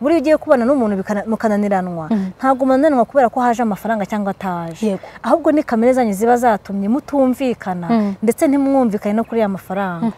buriya ugiye kubana n'umuntu bikana- mukananiranwa ntabwo munanirwa kubera ko haje amafaranga cyangwa ataje Yego. ahubwo ni kamere zanyu ziba zatumye mutumvikana ndetse ntimwumvikane no kuri ya mafaranga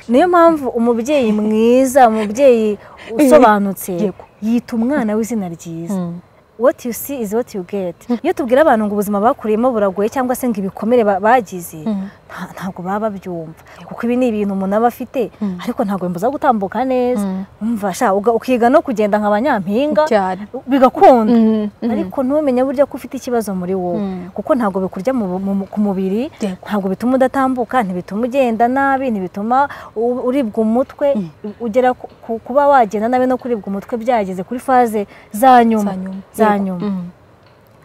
niyo mpamvu umubyeyi mwiza umubyeyi usobanutse Yego. yita umwana w'izina ryiza what you see is what you get iyo tubwira abantu ngo ubuzima bakuriyemo buragoye cyangwa se ngo ibikomere ba- bagize nta- ntabwo baba babyumva kuko ibi ni ibintu umuntu aba afite ariko ntabwo bimubuza gutambuka neza umva sha uga- ukiga no kugenda nka banyampinga cyane bigakunda Mm, mm. ariko ntumenye burya ko ufite ikibazo muri wowe kuko ntabwo bikurya mu- mu- ku mubiri Yego. ntabwo bituma udatambuka ntibituma ugenda nabi ntibituma u- uribwa umutwe ugera ku- ku- kuba wagenda nabi no kuribwa umutwe byageze kuri faze za nyuma Za nyuma. za Yego. nyuma Mm.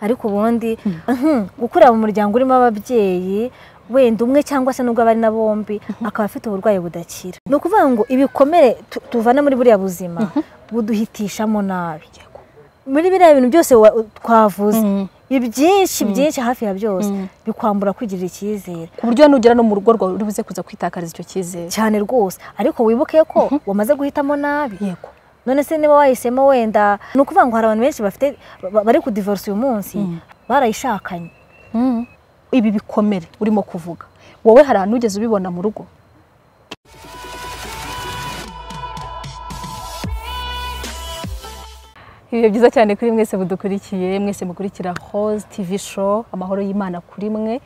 ariko ubundi mhm, gukurira mu muryango urimo ababyeyi wenda umwe cyangwa se n'ubwo abari na bombi akaba afite uburwayi budakira ni ukuvuga ngo ibikomere tu- tuvana muri buriya buzima buduhitishamo nabi muri biriya bintu byose wa- twavuze ibyinshi byinshi hafi ya byose bikwambura kwigirira icyizere ku buryo nugera no mu rugo rwawe uri buze kuza kwitakariza icyo cyizere cyane rwose ariko wibuke ko wamaze guhitamo nabi yego none se niba wahisemo wenda ni ukuvuga ngo hari abantu benshi bafite ba- bari kudivorisa uyu munsi barayishakanye ibi bikomere urimo kuvuga wowe hari ahantu ugeze ubibona mu rugo ibihe byiza cyane kuri mwese budukurikiye mwese mukurikira hose tv show amahoro y'imana kuri mwe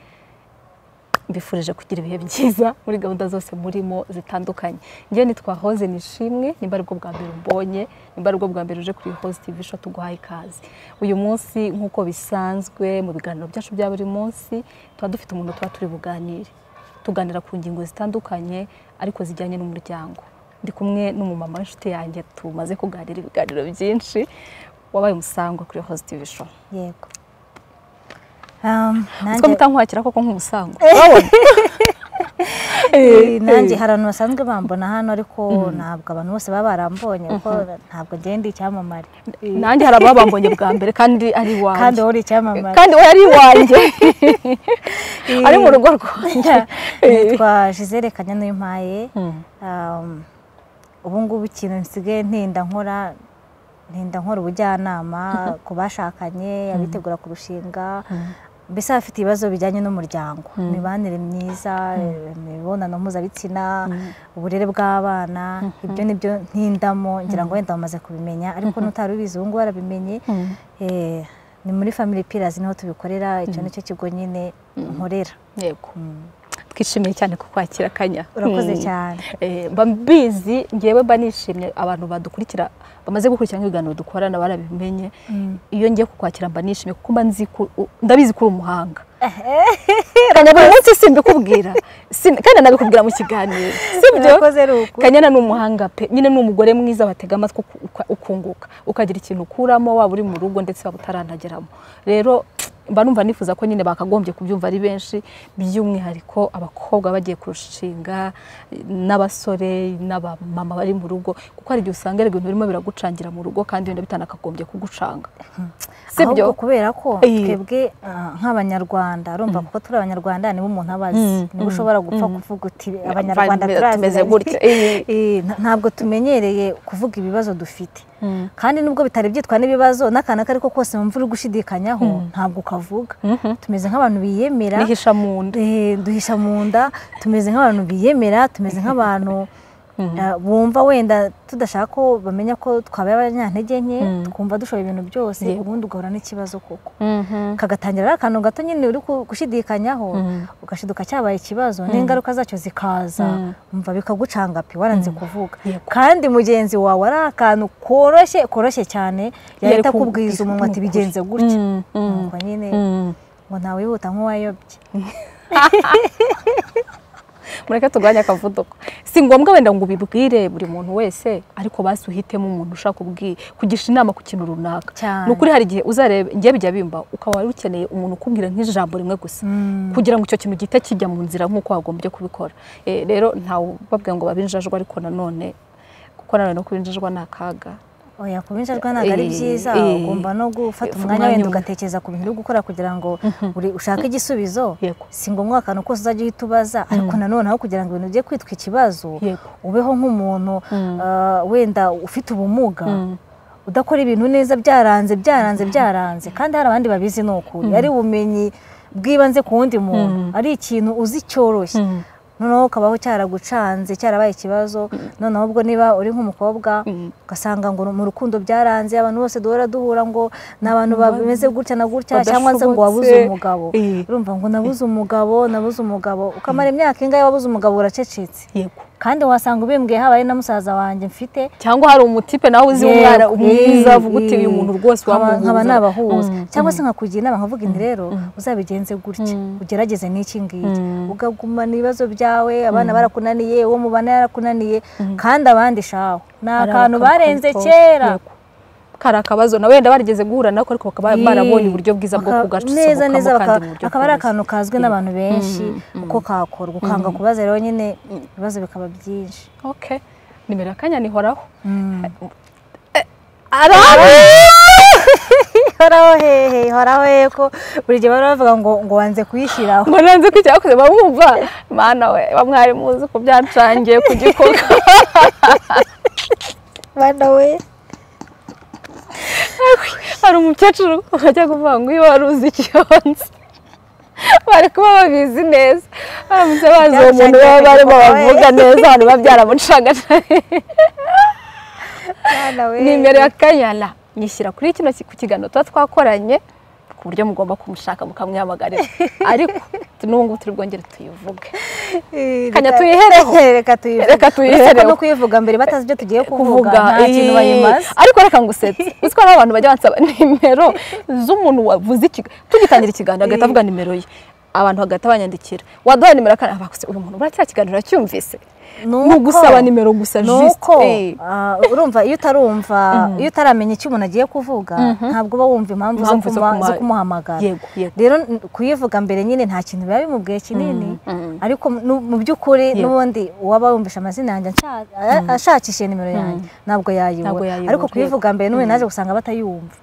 mbifurije kugira ibihe byiza muri gahunda zose murimo zitandukanye njyewe nitwa hoze nishimwe nimba aribwo bwa mbere umbonye nimba aribwo bwa mbere uje kuri hoze tv show tuguhaye ikaze uyu munsi nk'uko bisanzwe mu biganiro byacu bya buri munsi tuba dufite umuntu tuba turi buganire tuganira ku ngingo zitandukanye ariko zijyanye n'umuryango ndi kumwe n'umumama w'inshuti yanjye tumaze kuganira ibiganiro byinshi wabaye umusangwa kuri hoze tv show yego Um, utwo nanjye- mutankwakira koko nk'umusangwa Eh, nanjye hari abantu basanzwe bambona hano ariko ntabwo abantu bose baba barambonye kuko ntabwo ngenda icyamamare Eh, nanjye hari ababambonye bwa mbere kandi ari kandi iwanjye wowe uri icyamamare kandi we ari iwanjye ari mu rugo rwanjye nitwa Gisele Kanyanuyimpaye Um, ubu ngubu ikintu nsigaye ntinda nkora ntinda nkora ubujyanama ku bashakanye abitegura kurushinga mbese abafite ibibazo bijyanye n'umuryango imibanire myiza imibonano mpuzabitsina uburere bw'abana ibyo ni byo ntindamo ngira ngo wenda bamaze kubimenya ariko n'utari ubizi ubu ngubu barabimenye Eh, ni muri family pillars niho tubikorera icyo ni cyo kigo nyine nkorera yego twishimiye cyane kukwakira kanya urakoze Mm. cyane Eh, mba mbizi ngewe mba nishimye abantu badukurikira bamaze gukurikira nk'ibiganiro dukorana barabimenye iyo ngiye kukwakira mba nishimye kuko mba nzi ko- u- ndabizi ko uri umuhanga kanya buri munsi simbikubwira Sim- kandi nabikubwira mu kiganiro sibyo urakoze ari uku kanyana ni umuhanga pe nyine ni umugore mwiza batega amatwi uku- uka- ukunguka ukagira ikintu ukuramo waba uri mu rugo ndetse waba utaranagiramo rero mba numva nifuza ko nyine bakagombye kubyumva ari benshi by'umwihariko abakobwa bagiye kurushinga n'abasore n'abamama bari mu rugo kuko hari igihe usanga ibintu birimo biragucangira mu rugo kandi wenda bitanakagombye kugucanga sibyo ahubwo kubera ko Eh. twebwe ah, nk'abanyarwanda urumva kuko turi abanyarwanda nibo umuntu aba azi niba ushobora gupfa kuvuga uti abanyarwanda Abanyarwanda turazi tumeze ndabizi." gutya. Eh. Eh, nta- ntabwo tumenyereye kuvuga ibibazo dufite kandi nubwo bitari byitwa n'ibibazo n'akantu ako ariko kose wumva uri gushidikanyaho ntabwo ukavuga tumeze nk'abantu biyemera nihisha mu nda Eh, duhisha mu nda tumeze nk'abantu biyemera tumeze nk'abantu eh, bumva wenda tudashaka ko bamenya ko twabaye abanyantege nke twumva dushobora ibintu byose ubundi ugahura n'ikibazo koko kagatangira ari akantu gato nyine uri ku- gushidikanyaho ugashiduka cyabaye ikibazo n'ingaruka zacyo zikaza umva bikagucanga pe waranze kuvuga Yego. kandi mugenzi wawe ari akantu koroshye koroshye cyane Yari yahita kubwiza akubwiza umunwa ati ukuri. bigenze gutya Mm, mm. ngo nyine ngo ntawihuta nk'uwayobye mureke turwanye akavuduko si ngombwa wenda ngo ubibwire buri muntu wese ariko basi uhitemo umuntu ushaka kubwi- kugisha inama ku kintu runaka Cyane. ni ukuri hari igihe uzareba njye bijya bimba ukaba wari ukeneye umuntu ukubwira nk'ijambo rimwe gusa kugira ngo icyo kintu gihite kijya mu nzira nk'uko wagombye kubikora Eh, rero ntawe ubabwira ngo babinjajwe ariko nanone kuko nanone no kubinjajwa ni akaga oya kuba injajwa ntabwo ari Eh, byiza eh, ugomba no gufata eh, umwanya wenda umwe. ugatekereza ku bintu uri gukora kugira ngo uri ushake igisubizo Yego. si ngombwa akantu kose uzajya uhita ubaza ariko nanone aho kugira ngo ibintu bijye kwitwa ikibazo Yego. ubeho nk'umuntu ah, wenda ufite ubumuga udakora ibintu neza byaranze byaranze byaranze kandi hari abandi babizi ni ukuri ari ubumenyi bw'ibanze ku wundi muntu ari ikintu uzi cyoroshye noneho ukabaho cyaragucanze cyarabaye ikibazo noneho ubwo niba uri nk'umukobwa ugasanga ngo mu rukundo byaranze abantu bose duhora duhura ngo ni abantu bameze gutya na gutya cyangwa se ngo wabuze umugabo urumva ngo nabuze umugabo nabuze umugabo ukamara imyaka ingahe wabuze umugabo uracecetse kandi wasanga ubimbwiye habaye na musaza wanjye mfite cyangwa hari umutipe nawe uzi umwana mwiza uvuga uti uyu muntu rwose wamuhuza nkaba nabahuza cyangwa se nkakugira inama nkavuga indi rero uzabigenze gutya ugerageze n'iki ngiki ukagumana ibibazo byawe abana barakunaniye uwo mubana yarakunaniye kandi abandi shaho ni akantu barenze kera kari akabazo na wenda barigeze guhura nako ariko bakaba barabonye uburyo bwiza bwo neza neza kugacusobokamo kandi mu buryo akaba ari akantu kazwi n'abantu benshi uko kakorwa ukanga kubaza rero nyine ibibazo bikaba byinshi oke nimero ya kanya nihoraho horaho hehe horaho hehe ko buri gihe bahora bavuga ngo ngo wanze kuyishyiraho ngo nanze ko icyakoze bamwumva mana we bamwari muzi ko byacangiye ku gikoko bana we hari umukecuru wajya kuvuga ngo iyo wari uzi icyonsi bari kuba babizi neza baramutse bazi uwo muntu baba barimo bavuga neza abantu biba byaramucanga bana we nimero ya kanyana nyishyira kuri kino ki- ku kiganiro tuba twakoranye ku buryo mugomba kumushaka mukamwihamagarira ariko n'ubu ngubu turi bwongere tuyivuge Kanya tuyihereho. reka tuyihereho Reka tuyihereho. Uretse ko no kuyivuga mbere batazi ibyo tugiye kuvuga nta kintu eh, bayimaze ariko reka ngusetse uziko hari abantu bajya bansaba nimero z'umuntu wavuze ikiga tugitangira ikiganiro agahita avuga nimero ye abantu hagahita banyandikira waduhaye nimero kandi bakuse uyu muntu buriya cya kiganiro yacyumvise ni ugusaba nimero gusa nuko eh. ah, urumva iyo utarumva iyo utaramenya icyo umuntu agiye kuvuga ntabwo uba wumva impamvu zo Impamvu zo kuma- kuma- zo kumuhamagara Yego, yego. rero n- kuyivuga mbere nyine nta kintu biba bimubwiye kinini ariko nu- mu by'ukuri n'ubundi uwaba yumvisha amazina yanjye ansha- a- ashakishe nimero yanjye ntabwo Ntabwo yayibura yayibura, ariko yego. kuyivuga mbere n'ubundi naje gusanga batayumva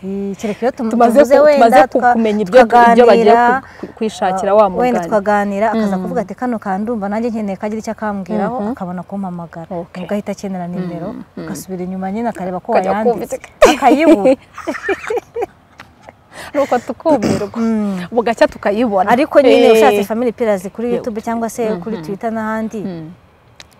Eh, kereka iyo tum- tumaze tuvuze ku- tumaze wenda ku- tuka- kumenya ibyo ibyo bagiye tukaganira, ku- ku- kwishakira wa wenda mugani tukaganira akaza kuvuga ati kano kandumva nanjye nkeneye kagira icyo akambwiraho akabona kumpamagara Okay. ubwo ahita akenera nimero agasubira inyuma nyine akareba ko Akajya wayanditse kumva. akayibura nuko tukumirwa bugacya tukayibona ariko nyine Eh. ushatse family pillars kuri youtube cyangwa se kuri twitter n'ahandi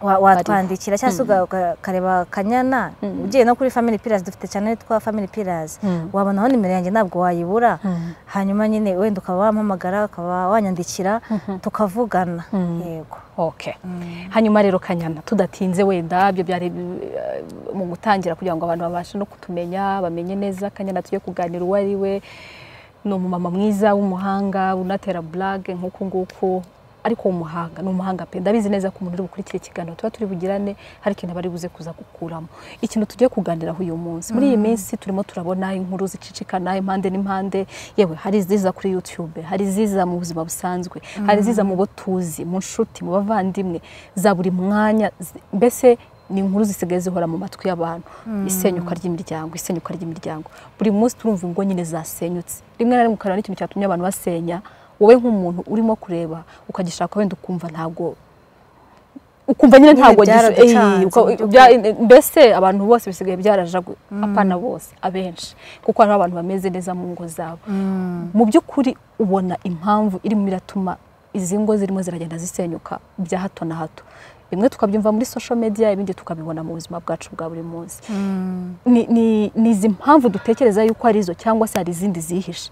wa- watwandikira cyangwa se uga- uga- ukareba kanyana ugiye no kuri family pillars dufite cyane yitwa family pillars wabonaho nimero yanjye ntabwo wayibura hanyuma nyine wenda ukaba wampamagara ukaba wanyandikira tukavugana yego Okay. Hanyuma rero kanyana tudatinze wenda ibyo byari eh, mu gutangira kugira ngo abantu babashe no kutumenya bamenye neza kanyana tujye kuganira uwo ari we ni umumama mwiza w'umuhanga unatera blague nk'uku nguku ariko umuhanga ni umuhanga pe ndabizi neza ko umuntu uri bukurikira ikiganiro tuba turi bugirane hari ikintu aba ari buze kuza gukuramo ikintu tugiye kuganiraho uyu munsi muri iyi minsi turimo turabona inkuru zicicikana impande n'impande yewe hari iziza kuri youtube hari iziza mu buzima busanzwe hari iziza mu bo tuzi mu nshuti mu bavandimwe za buri mwanya zi- mbese ni inkuru zisigaye zihora mu matwi y'abantu isenyuka ry'imiryango isenyuka ry'imiryango buri munsi turumva ingo nyine zasenyutse rimwe na rimwe ukareba n'ikintu cyatumye abantu basenya wowe nk'umuntu urimo kureba ukagishaka wenda ukumva ntabwo ukumva nyine Nyine ntabwo gisa- byaraducanze eh, uka- mu by'ukuri. bya- mbese abantu bose bisigaye byarajagu apana bose abenshi kuko hari abantu bameze neza mu ngo zabo mu by'ukuri ubona impamvu irimo iratuma izi ngo zirimo ziragenda zisenyuka bya hato na hato bimwe tukabyumva muri social media ibindi tukabibona mu buzima bwacu bwa buri munsi ni, ni, ni izi mpamvu dutekereza yuko ari izo cyangwa se hari izindi zihishe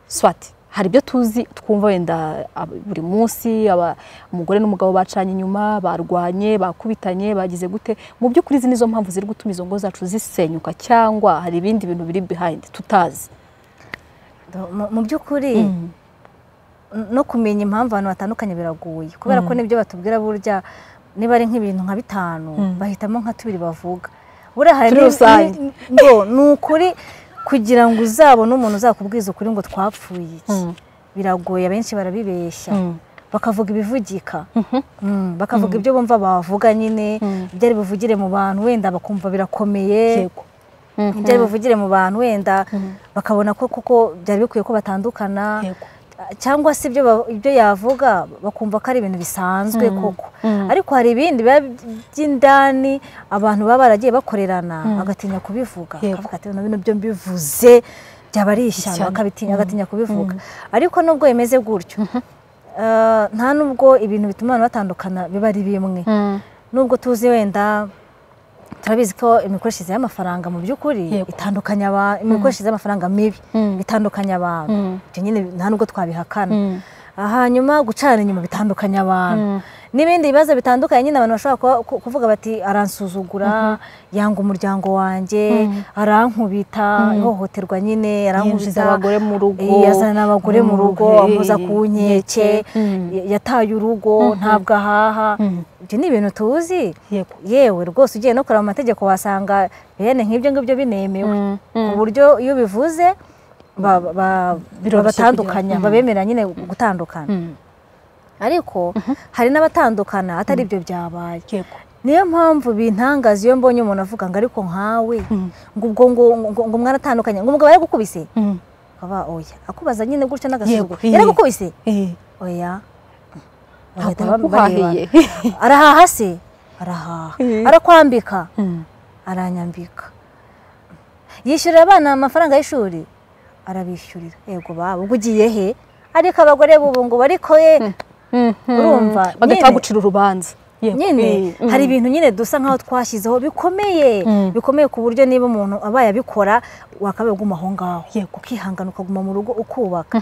swati hari ibyo tuzi twumva wenda ab- buri munsi aba- umugore n'umugabo bacanye inyuma barwanye bakubitanye bagize gute mu by'ukuri izi nizo mpamvu ziri gutuma izo ngo zacu zisenyuka cyangwa hari ibindi bintu biri behind tutazi Mu- mu by'ukuri no kumenya impamvu abantu batandukanye biragoye kubera ko nibyo batubwira burya niba ari nk'ibintu nka bitanu bahitamo nka tubiri bavuga buriya hari Turi ni- rusange. ni- ngo ni ukuri kugira ngo uzabone umuntu uzakubwiza ukuri ngo twapfuye iki biragoye abenshi barabibeshya bakavuga ibivugika Mm, bakavuga ibyo bumva bavuga nyine ibyo ari buvugire mu bantu wenda bakumva birakomeye yego ibyo ari buvugire mu bantu wenda bakabona ko koko byari bikwiye ko batandukana Yego. cyangwa se ibyo ba- ibyo yavuga bakumva ko ari ibintu bisanzwe koko ariko hari ibindi biba by'indani abantu baba baragiye bakorerana agatinya kubivuga Yego. akavuga ati bino bintu byo mbivuze byaba ari ishyano Ishyano. akabitinya agatinya kubivuga ariko nubwo bimeze gutyo eh, nta nubwo ibintu bituma abantu batandukana biba ari bimwe nubwo tuzi wenda turabizi ko imikoreshereze y'amafaranga mu by'ukuri Yego. itandukanya abantu imikoreshereze y'amafaranga mibi Mm. itandukanya abantu Mm. ibyo nyine nta nubwo twabihakana Mm. hanyuma gucana inyuma bitandukanya abantu n'ibindi bibazo bitandukanye nyine abantu bashobora kuba- ku- kuvuga bati aransuzugura yanga umuryango wanjye arankubita ihohoterwa nyine yinjiza arankubita abagore mu rugo yazana abagore mu rugo Hey. amuza ku nkeke Mm. ya- yataye urugo ntabwo ahaha ibyo ni ibintu tuzi Yego. yewe rwose ugiye no kureba mu mategeko wasanga bene nk'ibyo ngibyo binemewe Mm, ku buryo iyo bivuze ba- ba- Biroroshye babatandukanya kugira- Mm. babemera nyine gutandukana Mm. ariko hari n'abatandukana atari ibyo byabaye Yego. niyo mpamvu bintangaza iyo mbonye umuntu avuga ngo ariko nkawe Mm. ngo ubwo ngo ngo- ngo mwaratandukanye ngo umugabo yaragukubise Mm. ukaba oya akubaza nyine gutyo n'agasuzuguro Yego, yaragukubise Eh. oya Ntabwo bagahita ba- naguhahiye. bareba. arahaha se arahaha Eh. arakwambika Mm. aranyambika yishyurira abana amafaranga y'ishuri arabishyurira yego baba ubwo ugiye he ariko abagore b'ubu ngo ariko ye Urumva, nyine- bagahita bagucira urubanza Yego. nyine Eh, mm. hari ibintu nyine dusa nk'aho twashyizeho bikomeye Mm. bikomeye ku buryo niba umuntu abaye abikora wakabaye uguma aho ngaho Yego. ukihangana ukaguma mu rugo ukubaka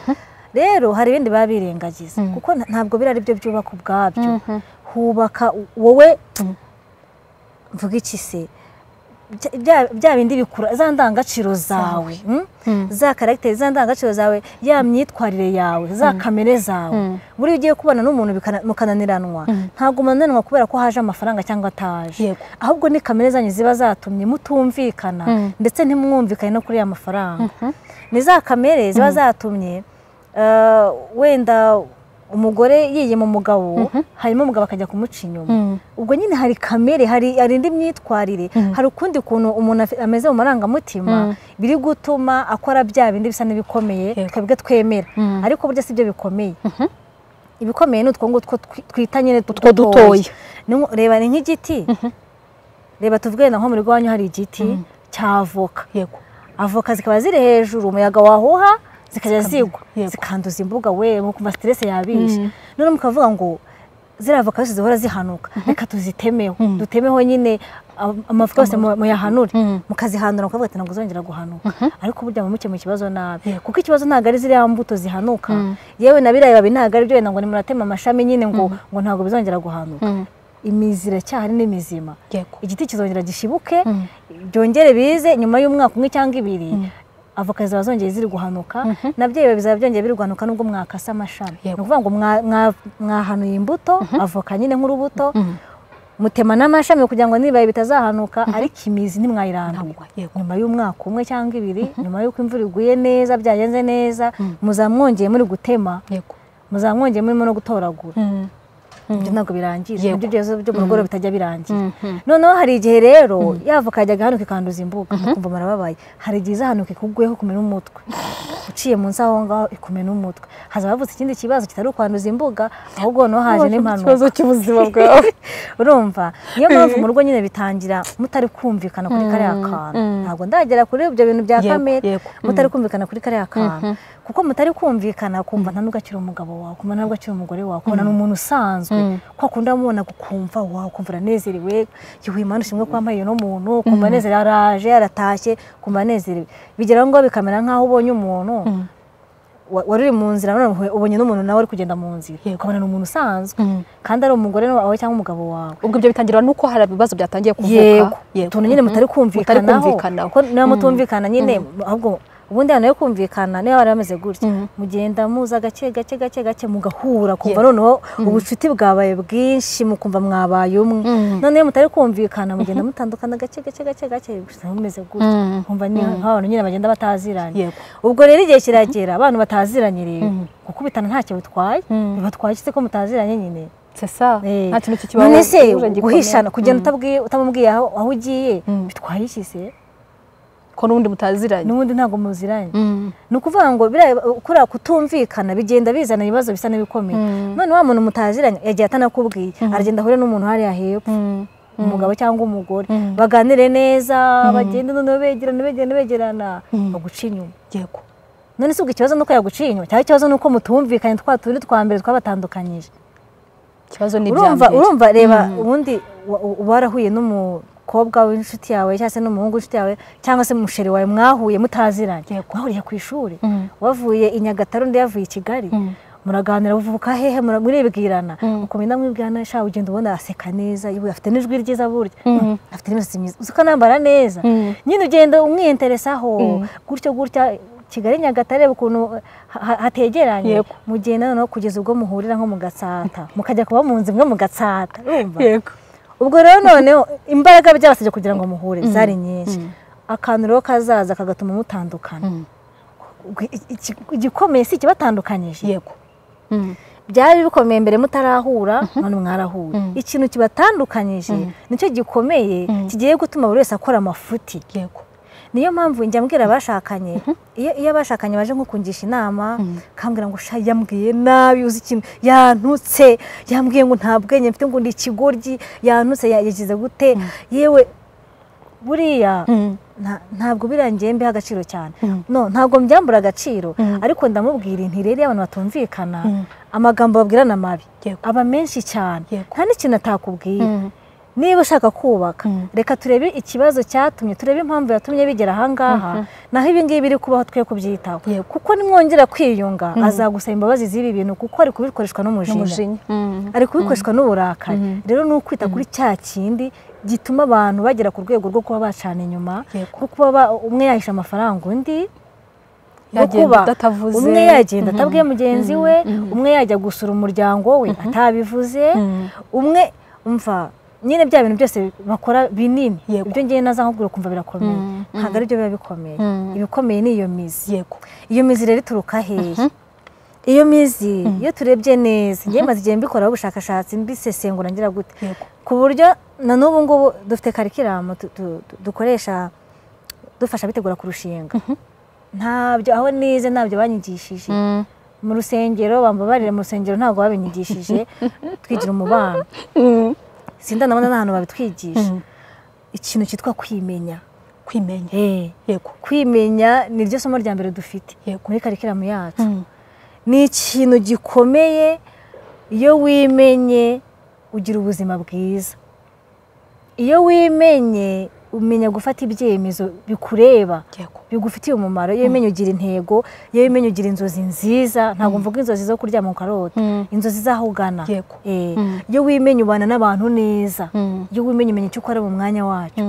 rero hari ibindi biba birengagiza kuko nta- ntabwo biriya ari byo byubaka ubwabyo hubaka u- wowe mvuga iki se Bya- bya- bya bindi bikura za ndangagaciro zawe mm? za karagiteri za ndangagaciro zawe ya myitwarire yawe za kamere zawe buriya ugiye kubana n'umuntu bikana- mukananiranwa ntabwo munaniranwa kubera ko haje amafaranga cyangwa ataje Yego. ahubwo ni kamere zanyu ziba zatumye mutumvikana ndetse ntimwumvikane no kuri ya mafaranga ni za kamere ziba zatumye eh, wenda umugore yiyima umugabo hanyuma umugabo akajya kumuca inyuma Mm. ubwo nyine hari kamere hari hari indi myitwarire hari ukundi kuntu umuntu afi- ameze mu marangamutima biri gutuma akora bya bindi bisa n'ibikomeye Yego. twebwe twemera ariko burya si byo bikomeye ibikomeye ni utwo ngutwo twi- twita nyine utwo dutoya. Ni- reba ni nk'igiti reba tuvuge na nko muri rwanyu hari igiti cy'avoka Yego. avoka zikaba ziri hejuru umuyaga wahuha zikajya zigwa Yego. zikanduza imbuga we mukumva siterese yabishe none mukavuga ngo ziriya avoka zose zihora zihanuka reka tuzitemeho dutemeho nyine am- amavuta yose mu- muyahanure mukazihanura mukavuga ati ntabwo zongera guhanuka ariko burya mu mukemura ikibazo nabi Yego. kuko ikibazo ntabwo ari ziriya mbuto zihanuka yewe na biriya bibabi ntabwo ari byo wenda ngo nimuratema amashami nyine ngo ngo ntabwo bizongera guhanuka imizi iracyahari ni mizima Yego. igiti kizongera gishibuke byongere bize nyuma y'umwaka umwe cyangwa ibiri avoka zizaba zongeye ziri guhanuka nabyo biba bizaba byongeye biri guhanuka nubwo mwakase amashami ni Yego. ukuvuga ngo mwa- mwa- mwahanuye imbuto avoka nyine nk'urubuto mutema n'amashami kugira ngo n'ibibabi bitazahanuka ariko imizi ntimwayiranduye Ntabwo. Yego. nyuma y'umwaka umwe cyangwa ibiri nyuma y'uko imvura iguye neza byagenze neza muzaba mwongeye muri gutema Yego. muzaba mwongeye murimo no gutoragura Mm. ibyo ntabwo birangira Yego. ibyo byozo byo mu rugo rero bitajya birangira noneho hari igihe rero yavoka yajyaga ahanuka ikanduza imbuga ukumva marababaye hari igihe izahanuka ikugweho ikumena umutwe uciye munsi aho ngaho ikumena umutwe haza havutse ikindi kibazo kitari ukwanduza imbuga ahubwo noneho haje n'impanuka ikibazo cy'ubuzima bwawe urumva niyo mpamvu mu rugo nyine bitangira mutari kumvikana kuri kariya kantu ntabwo ndagera kuri ibyo bintu bya Yego, kamere yego. mutari kumvikana kuri kariya kantu kuko mutari kumvikana kumva nta nubwo akiri umugabo wawe kumva nta nubwo akiri umugore wawe kubona ni umuntu usanzwe ko akunda amubona gukumva wawe kumva uranezerewe yuhi imana ushimwe ko wambaye uno muntu kumva anezerewe araje aratashye kumva anezerewe bigeraho ngo bikamera nk'aho ubonye umuntu wa- wari uri mu nzira none ubonye n'umuntu nawe uri kugenda mu nzira Yego. ukabona ni umuntu usanzwe Mm. kandi ari umugore wawe cyangwa umugabo wawe ubwo ibyo bitangira nuko hari ibibazo byatangiye kuvuka yego utuntu nyine mutari kumvikanaho kumvikanaho. ko niba mutumvikana nyine ahubwo ubundi ahantu ho kumvikana niba bari bameze gutya mugenda muza gake gake gake gake mugahura kumva noneho ubucuti bwabaye bwinshi mukumva mwabaye umwe noneho mutari kumvikana mugenda mutandukana gake gake gake gake gusa mumeze gutya Mm. kumva ni nk'abantu nyine bagenda bataziranye Yego. ubwo rero igihe kiragera abantu bataziranye rero gukubitana ntacyo bitwaye bibatwaye iki se ko mutaziranye nyine c'est ça Eh, nta kintu kikibaho none se uje gikomeye. guhishana kugenda Mm. utabwiye- utamubwiye aho aho ugiye bitwaye iki se ko n'ubundi mutaziranye n'ubundi ntabwo muziranye ni ukuvuga ngo biriya- kuriya kutumvikana bigenda bizana ibibazo bisa n'ibikomeye none wa muntu mutaziranye yagiye atanakubwiye aragenda ahure n'umuntu hariya hepfo umugabo cyangwa umugore baganire neza bagende noneho begerana begerana begerana baguca inyuma yego none si ubwo ikibazo ni uko yaguciye inyuma cyangwa ikibazo ni uko mutumvikanye twa tundi twa mbere twabatandukanyije ikibazo ni ibya urumva mbere urumva reba ubundi wa- u- uba warahuye n'umukobwa w'inshuti yawe cyangwa se n'umuhungu w'inshuti yawe cyangwa se musheri wawe mwahuye mutaziranye mwahuriye ku ishuri wavuye i nyagatare undi yavuye i kigali muraganira buvuka hehe mura- muribwirana ukumenya mwibwirana sha ugenda ubona aseka neza yewe afite n'ijwi ryiza burya afite n'imisatsi myiza uzi ko anambara neza nyine ugenda umwiyeteresaho gutyo gutya kigali nyagatare reba ukuntu ha- ha- hategeranye Yego. mugenda noneho kugeza ubwo muhurira nko mu gatsata mukajya kuba mu nzu imwe mu gatsata urumva yego ubwo rero noneho imbaraga byabasabye kugira ngo muhure zari nyinshi akantu rero kazaza kagatuma mutandukana Ubwo i- iki- igikomeye si ikibatandukanyije yego byari bikomeye mbere mutarahura none mwarahuye ikintu kibatandukanyije nicyo gikomeye kigiye gutuma buri wese akora amafuti yego niyo mpamvu njya mbwira abashakanye iyo iyo abashakanye baje nko kungisha inama kambwira ngo sha yambwiye nabi uzi ikintu yantutse yambwiye ngo nta bwenge mfite ngo ni ikigoryi yantutse ya- yagize gute yewe buriya nta- ntabwo birangiye mbiha agaciro cyane no ntabwo mbyambura agaciro ariko ndamubwira inti rero iyo abantu batumvikana amagambo babwirana mabi Yego. aba menshi cyane Yego. nta n'ikintu atakubwiye niba ushaka kubaka reka turebe ikibazo cyatumye turebe impamvu yatumye bigera ahangaha naho ibi ngibi biri kubaho twe kubyitaho Yego. kuko nimwongera kwiyunga azagusaba imbabazi z'ibi bintu kuko ari kubikoreshwa n'umujinya n'umujinya ari kubikoreshwa n'uburakari rero ni ukwita kuri cya kindi gituma abantu bagera ku rwego rwo kuba bacana inyuma Yego. nko kuba ba- umwe yahisha amafaranga undi no Yagenda kuba udatavuze. umwe yagenda atabwiye mugenzi we umwe yajya gusura umuryango we atabivuze umwe umva nyine bya bintu byose bakora binini Yego. ibyo ngiye naza nkubwira ukumva birakomeye ntabwo aribyo biba bikomeye ibikomeye ni iyo mizi yego iyo mizi rero ituruka hehe iyo mizi iyo turebye neza ngewe maze igihe mbikoraho ubushakashatsi mbisesengura ngira gute Yego. ku buryo na n'ubu ngubu dufite karikiramu tu- tu- tu- dukoresha dufasha abitegura ku rushinga ntabyo aho nize ntabyo banyigishije mu rusengero bambabarire mu rusengero ntabwo babinyigishije twigira umubano sinda ndabona n'ahantu babitwigisha ikintu cyitwa kwimenya kwimenya Eh yego kwimenya ni ryo somo rya mbere dufite Yego. muri karikiramu yacu ni ikintu gikomeye iyo wimenye ugira ubuzima bwiza iyo wimenye umenya gufata ibyemezo bikureba yego bigufitiye umumaro iyo wimenye ugira intego iyo wimenye ugira inzozi nziza ntabwo mvuga inzozi zo kuryama ukarota inzozi z'aho ugana Yego. Eh, iyo wimenye ubana n'abantu neza iyo wimenye umenya icyo ukora mu mwanya wacyo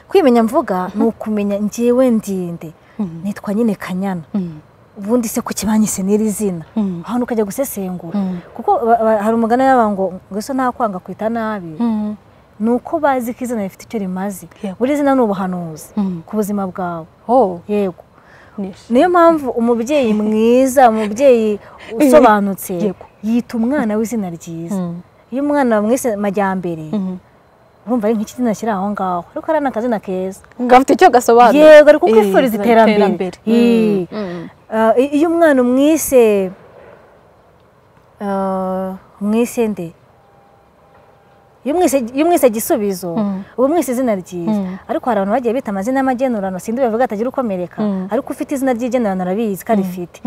kwimenya mvuga ni ukumenya njyewe ndinde nitwa nyine kanyana ubundi se ku kibanyi se n'iri zina ahantu ukajya gusesengura kuko ba- ba- hari umugani w'abantu ngo ngo ese ntakwanga kwita nabi ni uko bazi ko izina rifite icyo rimaze Yego. buri zina ni ubuhanuzi ku buzima bwawe oh yego nishi niyo mpamvu umubyeyi mwiza umubyeyi usobanutse Yego. yita umwana w'izina ryiza iyo umwana bamwise majyambere urumva ari nk'ikizina kiri aho ngaho ariko hari n'akazina keza gafite icyo gasobanura yego ari kuko Eh, ifuriza iterambere Eh. Ah, i- iyo umwana umwise ah, umwise nde iyo umwise iyo umwise gisubizo uba umwise izina ryiza ariko hari abantu bagiye bita amazina y'amagenurano sindi bavuga atagira ukomereka ariko ufite izina ry'igenurano arabizi ko arifite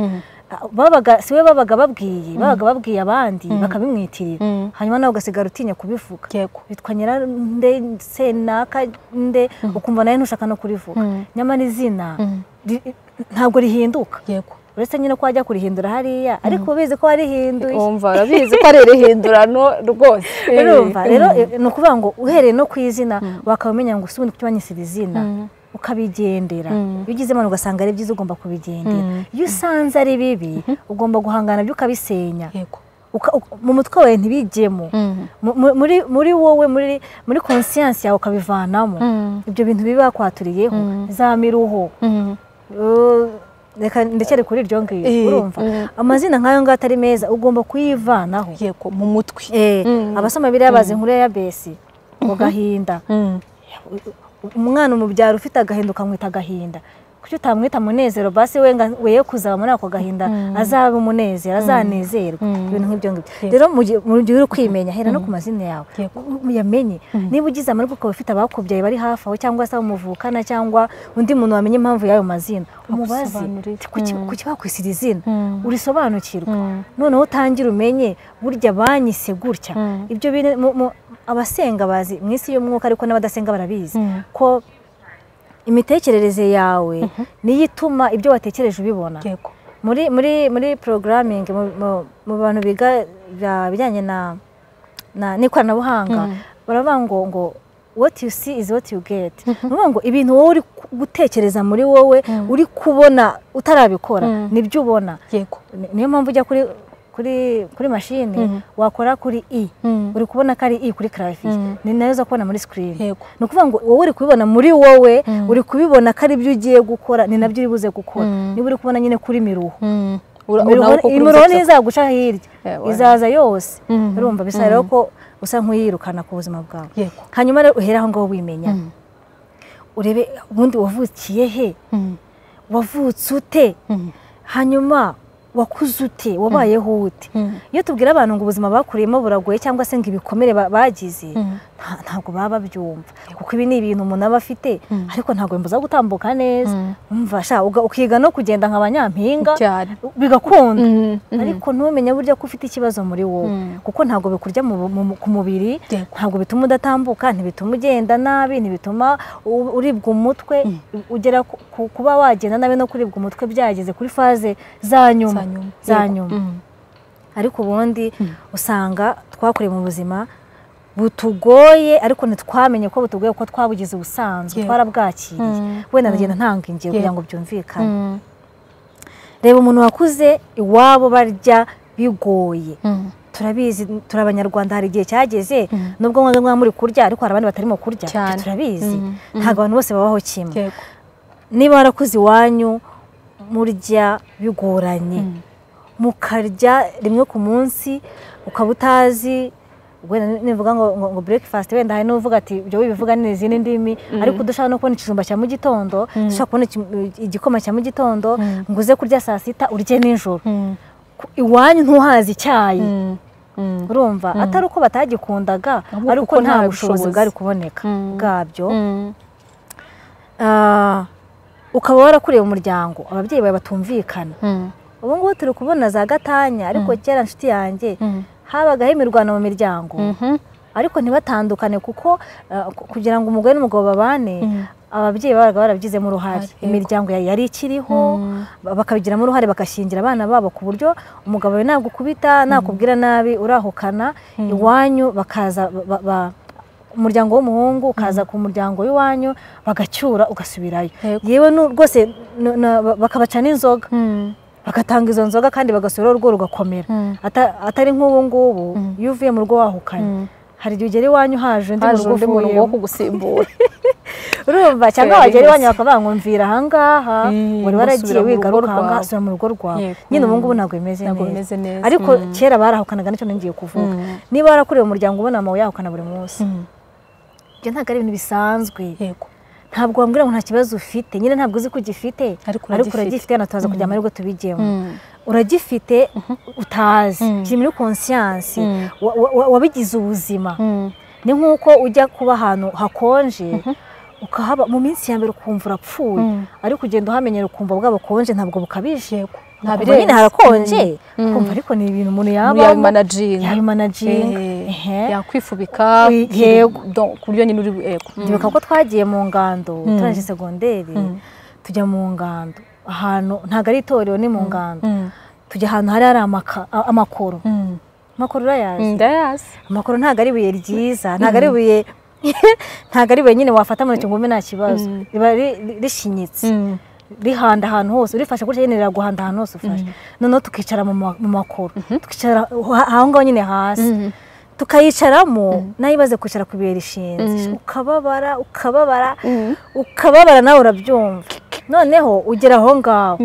Ah, babaga siwe babaga babwiye babaga babwiye abandi bakabimwitirira hanyuma nawe ugasigara utinya kubivuga yego bitwa nyirande senaka nde ukumva nawe ntushaka no kurivuga nyamara izina ri- ntabwo rihinduka yego uretse nyine ko wajya kurihindura hariya ariko ubizi ko warihinduye wumva arabizi ko ari irihindurano rwose Eh. urumva rero eh, ni ukuvuga ngo uhereye no ku izina wakabimenya ngo usubundi kucyubanyisira izina ukabigendera iyo ugizemo ugasanga ari byiza ugomba kubigendera iyo usanze ari bibi ugomba guhangana byo ukabisenya yego uka- uka- mu mutwe wawe ntibijyemo Mu- mu- muri muri wowe muri muri konsiyansi yawe ukabivanamo ibyo bintu biba bakwaturiyeho za miruho Uh, reka ndekere kuri iryo ngiryo Eh, urumva amazina nk'ayo ngayo atari meza ugomba kuyivanaho yego mu mutwe Eh, abasoma biriya bazi inkuru ya yabesi mu gahinda umwana umubyara ufite agahinda ukamwita agahinda kuki utamwita munezero basi we we kuzaba muri ako gahinda azabe umunezero azanezerwa ibintu nk'ibyo ngibyo rero mu gihe mu gihe uri kwimenya hera no ku mazina yawe uyamenye niba ugize amaboko ukaba ufite abakubyaye bari hafi aho cyangwa se muvukana cyangwa undi muntu wamenya impamvu y'ayo mazina umubaze kuki kuki bakwisiga izina urisobanukirwa noneho utangire umenye burya banyise gutya ibyo abasenga bazi mu isi y'umwuka ariko n'abadasenga barabizi ko imitekerereze yawe niyo ituma ibyo watekereje ubibona muri muri muri porogaramingi mu bantu biga bijyanye n'ikoranabuhanga baravuga ngo ngo what you see is what you get nuvuga ngo ibintu wowe uri gutekereza muri wowe uri kubona utarabikora nibyo ubona niyo mpamvu ujya kuri kuri kuri mashine wakora kuri i uri kubona ko ari i kuri karaviye ni nayo uza kubona muri sikirini ni ukuvuga ngo wowe uri kubibona muri wowe uri kubibona ko ari byo ugiye gukora ni nabyo uri buze gukora niba uri kubona nyine kuri miruho imiruho niyo izaguca hirya izaza yose urumva bisa rero ko usa nk'uyirukana ku buzima bwawe hanyuma rero uhere aho ngaho wimenya urebe ubundi wavukiye he wavutse ute hanyuma wakuze ute wabayeho ute iyo tubwira abantu ngo ubuzima bakuriyemo buragoye cyangwa se ngo ibikomere bagize ntabwo baba babyumva kuko ibi ni ibintu umuntu aba afite ariko ntabwo bimubuza gutambuka neza ukiga no kugenda nka banyampinga bigakunda ariko ntumenye burya ko ufite ikibazo muri wowe kuko ntabwo bikurya ku mubiri ntabwo bituma udatambuka ntibituma ugenda nabi ntibituma uribwa umutwe ugera kuba wagenda nabi no kuribwa umutwe byageze kuri faze za nyuma za nyuma ariko ubundi usanga twakoreye mu buzima butugoye ariko ntitwamenye ko butugoye kuko twabugize ubusanzwe twarabwakiriye wenda ndagenda ntanga ingiye kugira ngo byumvikane reba umuntu wakuze iwabo barya bigoye turabizi turi abanyarwanda hari igihe cyageze nubwo mwaba muri kurya ariko hari abandi batarimo kurya turabizi ntabwo abantu bose babaho kimwe niba warakuze iwanyu murya bigoranye mukarya rimwe ku munsi ukaba utazi nivuga ngo breakfast wenda hari n'uvuga ati ibyo bivuga ni izindi ndimi ariko dushaka no kubona ikijumba cya mu gitondo dushaka kubona igikoma cya mu gitondo ngo uze kurya saa sita urye nijoro iwanyu ntuhazi icyayi urumva atari uko batagikundaga ariko nta bushobozi bwari kuboneka bwabyo ukaba warakuriye umuryango ababyeyi bawe batumvikana ubu ngubu turi kubona za gatanya ariko kera nshuti yanjye habagaho imirwano mu miryango ariko ntibatandukane kuko kugira ngo umugore n'umugabo babane ababyeyi babaga barabigizemo uruhare imiryango yari ikiriho bakabigiramo uruhare bagashingira abana babo ku buryo umugabo we nagukubita nakubwira nabi urahukana iwanyu bakaza umuryango w'umuhungu ukaza ku muryango w'iwanyu bagacyura ugasubirayo yewe rwose bakabaca n'inzoga bagatanga izo nzoga kandi bagasubiraho urugo rugakomera atari nk'ubu ngubu iyo uvuye mu rugo wahukanye hari igihe ugera iwanyu haje undi muntu wo kugusimbura urumva cyangwa wagera iwanyu bakavuga ngo mvira ahangaha wari waragiye wigaruka ahangaha sura mu rugo rwawe nyine ubu ngubu ntabwo bimeze neza ariko kera barahukanaga nicyo nongeye kuvuga niba warakureba umuryango ubona amawe yahukana buri munsi ibyo ntabwo ari ibintu bisanzwe ntabwo wambwira ngo nta kibazo ufite nyine ntabwo uzi ko ugifite ariko uragifite yanataza kugira amahirwe tubigemo uragifite utazi kiri muri konsiyansi wabigize ubuzima ni nk'uko ujya kuba ahantu hakonje ukahaba mu minsi ya mbere ukumva urapfuye ariko ugenda uhamenyera ukumva bwa bukonje ntabwo bukabije ntabwo nyine harakonje ukumva ariko ni ibintu umuntu yabamo yabimanaginga yakwifubika ku buryo nyine uri ndibuka ko twagiye mu ngando turangije segonderi tujya mu ngando ahantu ntabwo ari itorero ni mu ngando tujya ahantu hari hari amakoro amakoro urayazi ndayazi amakoro ntabwo ari ibuye ryiza ntabwo ari ibuye ntabwo ari wenyine wafata mu ntoki ngo nta kibazo riba rishinyitse rihanda ahantu hose urifashe gutya nyine riraguhanda ahantu hose ufashe noneho tukicara mu makoro tukicara aho ngaho nyine hasi tukayicaramo nayo ibaze kwicara ku ibuye rishinze ukababara ukababara ukababara nawe urabyumva noneho ugera aho ngaho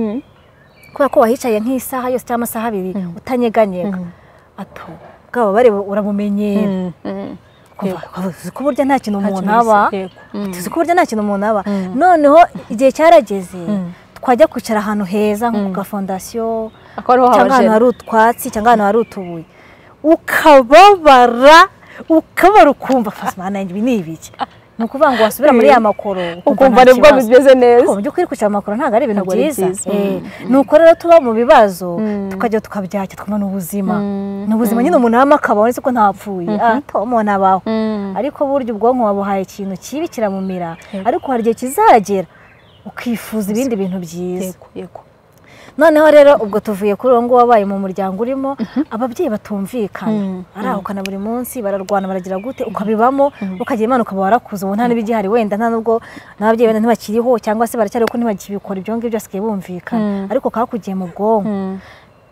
kubera ko wahicaye nk'isaha yose cyangwa amasaha abiri utanyeganyega bwaba bareba urabumenyera tuzi ko burya nta kintu umuntu kintu aba bisa, yego. tuzi ko burya nta kintu umuntu aba noneho igihe cyarageze twajya kwicara ahantu heza nko ku gafondasiyo akaba ariho cyangwa ahantu habajena hari utwatsi cyangwa ahantu hari utubuye ukababara ukabara ukumva fasima nanjye ibi ni ibiki ni ukuvuga ngo wasubira muri ya makoro ukumva nta nibwo kibazo. bimeze neza Ariko mu by'ukuri kwicara mu makoro ntabwo ari ibintu Ntabwo ari byiza byiza. Eh, ni uko rero tuba mu bibazo tukajya tukabyakira tukumva ni ubuzima ni ubuzima nyine umuntu abamo akabaho uretse ko ntapfuye Ah, tom nabaho ariko burya ubwonko wabuhaye ikintu kibi kiramumira ariko hari igihe kizagera ukifuza ibindi bintu byiza yego yego noneho rero ubwo tuvuye kuri uwo nguwo wabaye mu muryango urimo ababyeyi batumvikana arahukana buri munsi bararwana baragira gute ukabibamo ukagira imana ukaba warakuze ubu nta n'ibigihari wenda nta nubwo n'ababyeyi wenda ntibakiriho cyangwa se baracyari ko ntibakibikora ibyo ngibyo basigaye bumvikana ariko kakugiye mu bwonko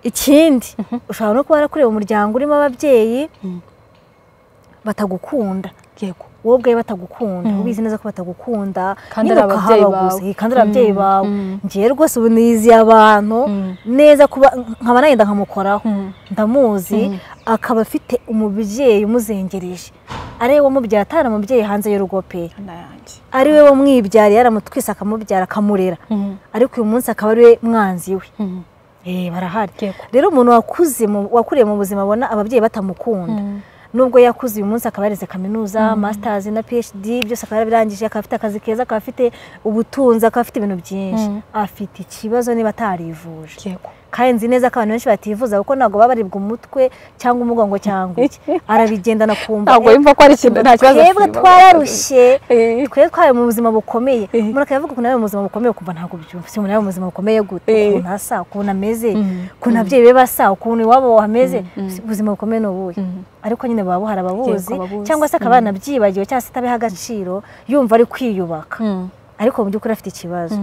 ikindi ushobora no kuba warakureba umuryango urimo ababyeyi batagukunda yego wowe ubwawe batagukunda ubizi neza ko batagukunda Kandi nyine ari ababyeyi ukahabaguza, bawe. eh, kandi ari ababyeyi bawe ngewe rwose ubu niziye abantu neza kuba nkaba nagenda nkamukoraho ndamuzi akaba afite umubyeyi umuzengereje ari we wamubyaye atari umubyeyi hanze y'urugo pe Ana yanjye ari we wamwibyariye yaramutwise akamubyara akamurera ariko uyu munsi akaba ari we mwanzi we Eh, barahari Yego. rero umuntu wakuze mu- wakuriye mu buzima abona ababyeyi batamukunda nubwo yakuze uyu munsi akaba yarize kaminuza masters na phd byose akaba yarabirangije akaba afite akazi keza akaba afite ubutunzi akaba afite ibintu byinshi afite ikibazo niba atarivuje yego kandi nzi neza ko abantu benshi bativuza kuko ntabwo baba baribwa umutwe cyangwa umugongo cyangwa iki arabigendana kumva ntabwo eh, yumva ko ari ikintu nta kibazo twebwe afite. twararushye Eh. twebwe twari mu buzima bukomeye Eh. umuntu akaba avuga ukuntu ari mu buzima bukomeye ukumva ntabwo byumva se umuntu ari mu buzima bukomeye gute Eh. ukuntu asa ukuntu ameze ukuntu ababyeyi be basa ukuntu iwabo hameze ubuzima bukomeye ni ubuhe ariko nyine baba buhari ababuzi Yego, ababuzi. cyangwa se akaba yanabyibagiwe cyangwa se atabiha agaciro yumva ari kwiyubaka ariko mu by'ukuri afite ikibazo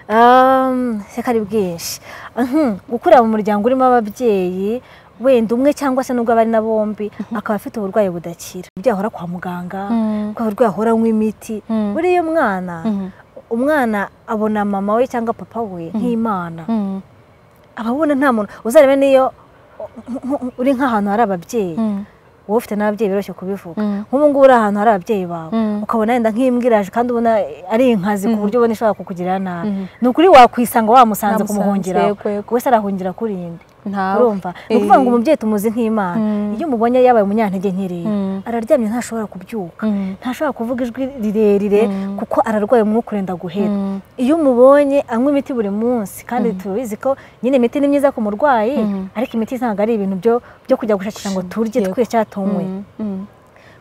Um, seka ari bwinshi Mhm, gukurira mu muryango urimo ababyeyi wenda umwe cyangwa se nubwo abari na bombi akaba afite uburwayi budakira uburyo ahora kwa muganga kuko uburwayi ahora anywa imiti buriya umwana umwana abona mama we cyangwa papa we nk'imana aba abona nta muntu uzarebe niyo nk- nk- uri nk'ahantu hari ababyeyi wowe ufite n'ababyeyi biroroshye kubivuga nk'ubu ngubu uri ahantu hari ababyeyi bawe ukabona wenda nk'imbwiraje kandi ubona ari inkazi ku buryo ubona ishobora kukugirira nabi ni ukuri wakwisanga wamusanze Wamusanze, kumuhungira yego, yego. wese arahungira kuri indi ntawe urumva ni ukuvuga ngo umubyeyi tumuzi nk'imana iyo umubonye yabaye umunyantege nkereya araryamye ntashobora kubyuka ntashobora kuvuga ijwi rirerire kuko ararwaye umwuka urenda guhera iyo umubonye anywa imiti buri munsi kandi turabizi ko nyine imiti ni myiza ku murwayi ariko imiti ntabwo ari ibintu byo byo kujya gushakisha ngo turye Yego. twese cyatunwe Mm.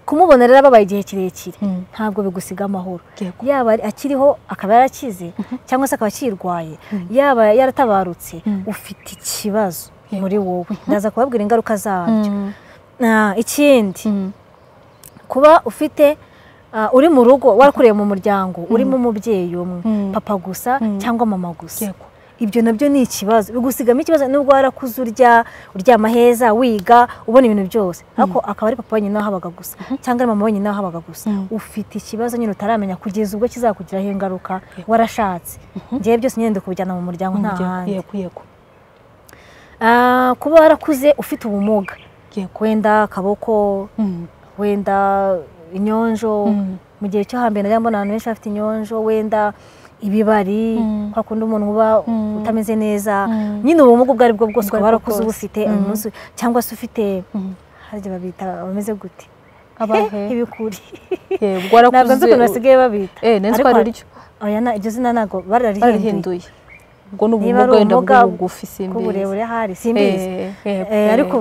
kumubona rero ababaye igihe kirekire Mm. ntabwo bigusiga amahoro Yego. yaba ari- akiriho akaba yarakize cyangwa se akaba akirwaye yaba yaratabarutse ufite ikibazo muri wowe ndaza kubabwira ingaruka zabyo Ah, ikindi kuba ufite ah, uri mu rugo warakuriye mu muryango urimo umubyeyi umwe papa gusa cyangwa mama gusa Yego. ibyo nabyo ni ikibazo bigusigamo ikibazo nubwo warakuze urya uryama heza wiga ubona ibintu byose ariko akaba ari papa wenyine wahabaga gusa cyangwa ari mama wenyine wahabaga gusa ufite ikibazo nyine utaramenya kugeza ubwo kizakugiraho ingaruka warashatse ngewe byose nyine ndi kubijyana mu muryango nta Yego, handi yego yego Ah, kuba warakuze ufite ubumuga yego wenda akaboko Mm. wenda inyonjo Mm. mu gihe cyo hambere najya mbona abantu benshi bafite inyonjo wenda ibibari kwa kundi umuntu uba utameze neza nyine ubumuga ubwo ari bwo bwose Ubwo ukaba aribwo warakuze bwose. ubufite uyu munsi cyangwa se ufite hari igihe babita bameze gute Abahe? ibikuri yego ntabwo nzi ukuntu warakuze basigaye babita eh nenzi ko Ariko- ari ryo oya na- iryo zina ntabwo bararihinduye barahinduye ubwo ni niba ari ubumuga wenda ubumuga bw'ubugufi simbizi bw'uburebure hari simbizi Eh, Eh, yego, ariko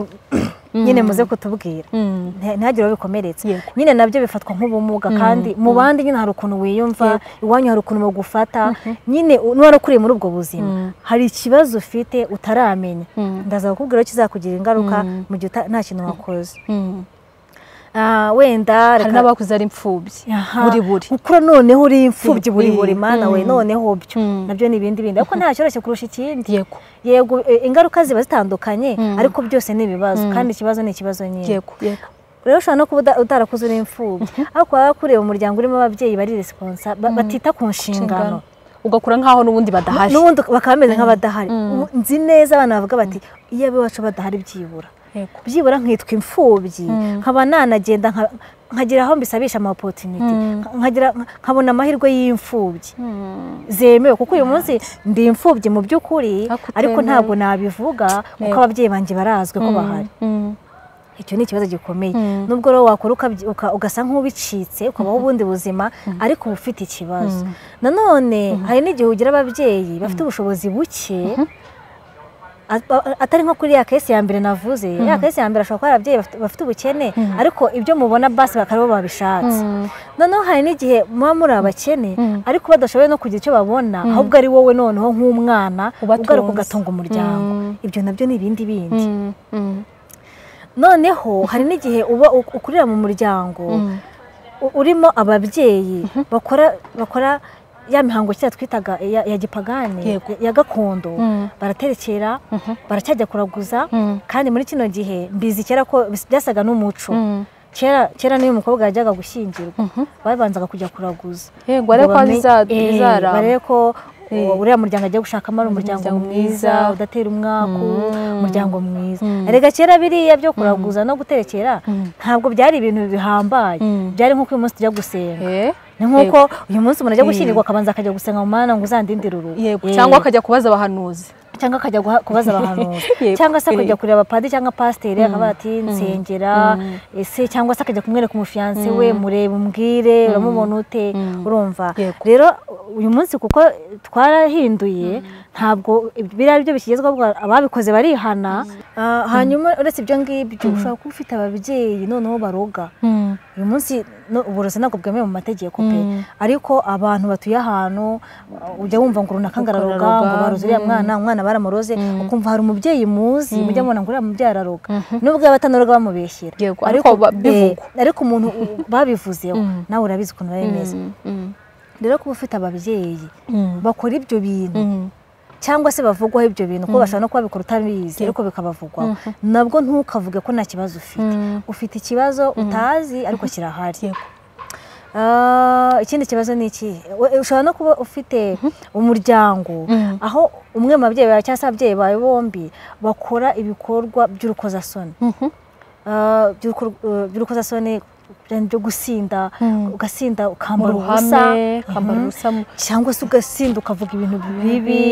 nyine muze kutubwira Mm. nta- ntihagire uwo bikomeretse Yego. nyine nabyo bifatwa nk'ubumuga kandi mu bandi nyine hari ukuntu wiyumva iwanyu hari ukuntu bagufata nyine u- n'uwarakuriye muri ubwo buzima hari ikibazo ufite utaramenya ndaza kukubwira ko kizakugira ingaruka mu gihe uta- nta kintu wakoze Mm. Ah, wenda hari reka- n'abakuze ari imfubyi Aha. buri buri gukura noneho uri imfubyi buri buri Mm. mana we noneho byo Mm. nabyo ni ibindi bindi ariko nta cyoroshye kurusha ikindi yego yego eh, ingaruka ziba zitandukanye ariko byose ni ibibazo kandi ikibazo ni ikibazo nyine yego yego rero ushobora no kuba uda- utarakuze uri imfubyi ariko waba wakuriye mu muryango urimo ababyeyi bari resiponsa ba- batita ku nshingano ugakura nkaho n'ubundi badahari n'ubundi bakaba bameze nk'abadahari ubu nzi neza abana bavuga bati iyo abe iwacu badahari byibura Yego. byibura nkitwa imfubyi nkaba nanagenda nka- nkagira aho mbisabisha ama opportunity nkagira nkabona amahirwe y'imfubyi zemewe kuko uyu munsi ndi imfubyi mu by'ukuri Ariko utemewe. ariko ntabwo nabivuga kuko Yego. ababyeyi banjye barazwi ko bahari icyo ni ikibazo gikomeye nubwo rero wakora ukabyi- uka- ugasa nk'ubicitse ukabaho ubundi buzima ariko uba ufite ikibazo nanone hari n'igihe ugira ababyeyi bafite ubushobozi buke a- a- atari nko kuri ya kesi ya mbere navuze ya kesi ya mbere ashobora kuba ari ababyeyi bafite- bafite ubukene ariko ibyo mubona basi bakaba aribo babishatse noneho hari n'igihe muba muri abakene ariko badashoboye no kugira icyo babona ahubwo ari wowe noneho nk'umwana Ubatunze. ugaruka ugatunga umuryango Mm. ibyo nabyo ni ibindi bindi noneho hari n'igihe uba u- ukurira mu muryango u- urimo ababyeyi bakora bakora ya mihango kera twitaga ya, ya gipagani Yego. ya- ya gakondo Mm. baraterekera baracyajya kuraguza kandi muri kino gihe mbizi kera ko bis- byasaga n'umuco kera kera niyo umukobwa yajyaga gushyingirwa babanzaga kujya kuraguza yego ariko Ngo ko bamenye- biza- Eh, bizaramba. barebe ko Eh. u- uriya muryango agiye gushakamo ari umuryango Umuryango mwiza mwiza. udatera umwaku Mm. umuryango mwiza Mm. erega kera biriya byo kuraguza no guterekera ntabwo byari ibintu bihambaye Mm. byari nk'uko uyu munsi tujya gusenga Eh, ni nk'uko uyu munsi umuntu ajya gushyingirwa akabanza akajya gusenga mu mana ngo uzandindire urugo yego Eh. cyangwa akajya kubaza abahanuzi cyangwa akajya guha- kubaza abahanuzi Yego. cyangwa se akajya Eh. kureba padiri cyangwa pasiteri akabaza ati nsengera ese cyangwa se akajya kumwereka umufiyanse we murebe umbwire uramubona ute urumva Yego. rero uyu munsi kuko twarahinduye ntabwo biriya byo bikigezweho ubwo ababikoze barihana Ah, hanyuma uretse ibyo ngibyo ushobora kuba ufite ababyeyi noneho baroga uyu munsi no- uburozi ntabwo bwemewe mu mategeko pe ariko abantu batuye ahantu uh, ujya wumva ngo runaka ngararoga Ngararoga, ngo baroze uriya mwana umwana baramuroze ukumva hari umubyeyi muzi mujya mubona ngo uriya mubyeyi araroga nubwo yaba atanaroga bamubeshyera Yego, ariko ba- bivugwa. eh, ariko umuntu u- babivuzeho nawe urabizi ukuntu biba bimeze rero kuba ufite ababyeyi bakora ibyo bintu cyangwa se bavugwaho ibyo bintu kuko bashobora no kuba babikora utabizi ariko bikabavugwaho nabwo ntukavuge ko nta kibazo ufite ufite ikibazo utazi ariko kirahari Yego. Ah, ikindi kibazo ni iki We- ushobora no kuba ufite umuryango aho umwe mu babyeyi bawe cyangwa se ababyeyi bawe bombi bakora ibikorwa by'urukozasoni Ah, by'urukor- eh, by'urukozasoni byo gusinda ugasinda ukambara ubusa Uruhame, ukambara Mhm. ubusa mu- cyangwa se ugasinda ukavuga ibintu bibi Bibi,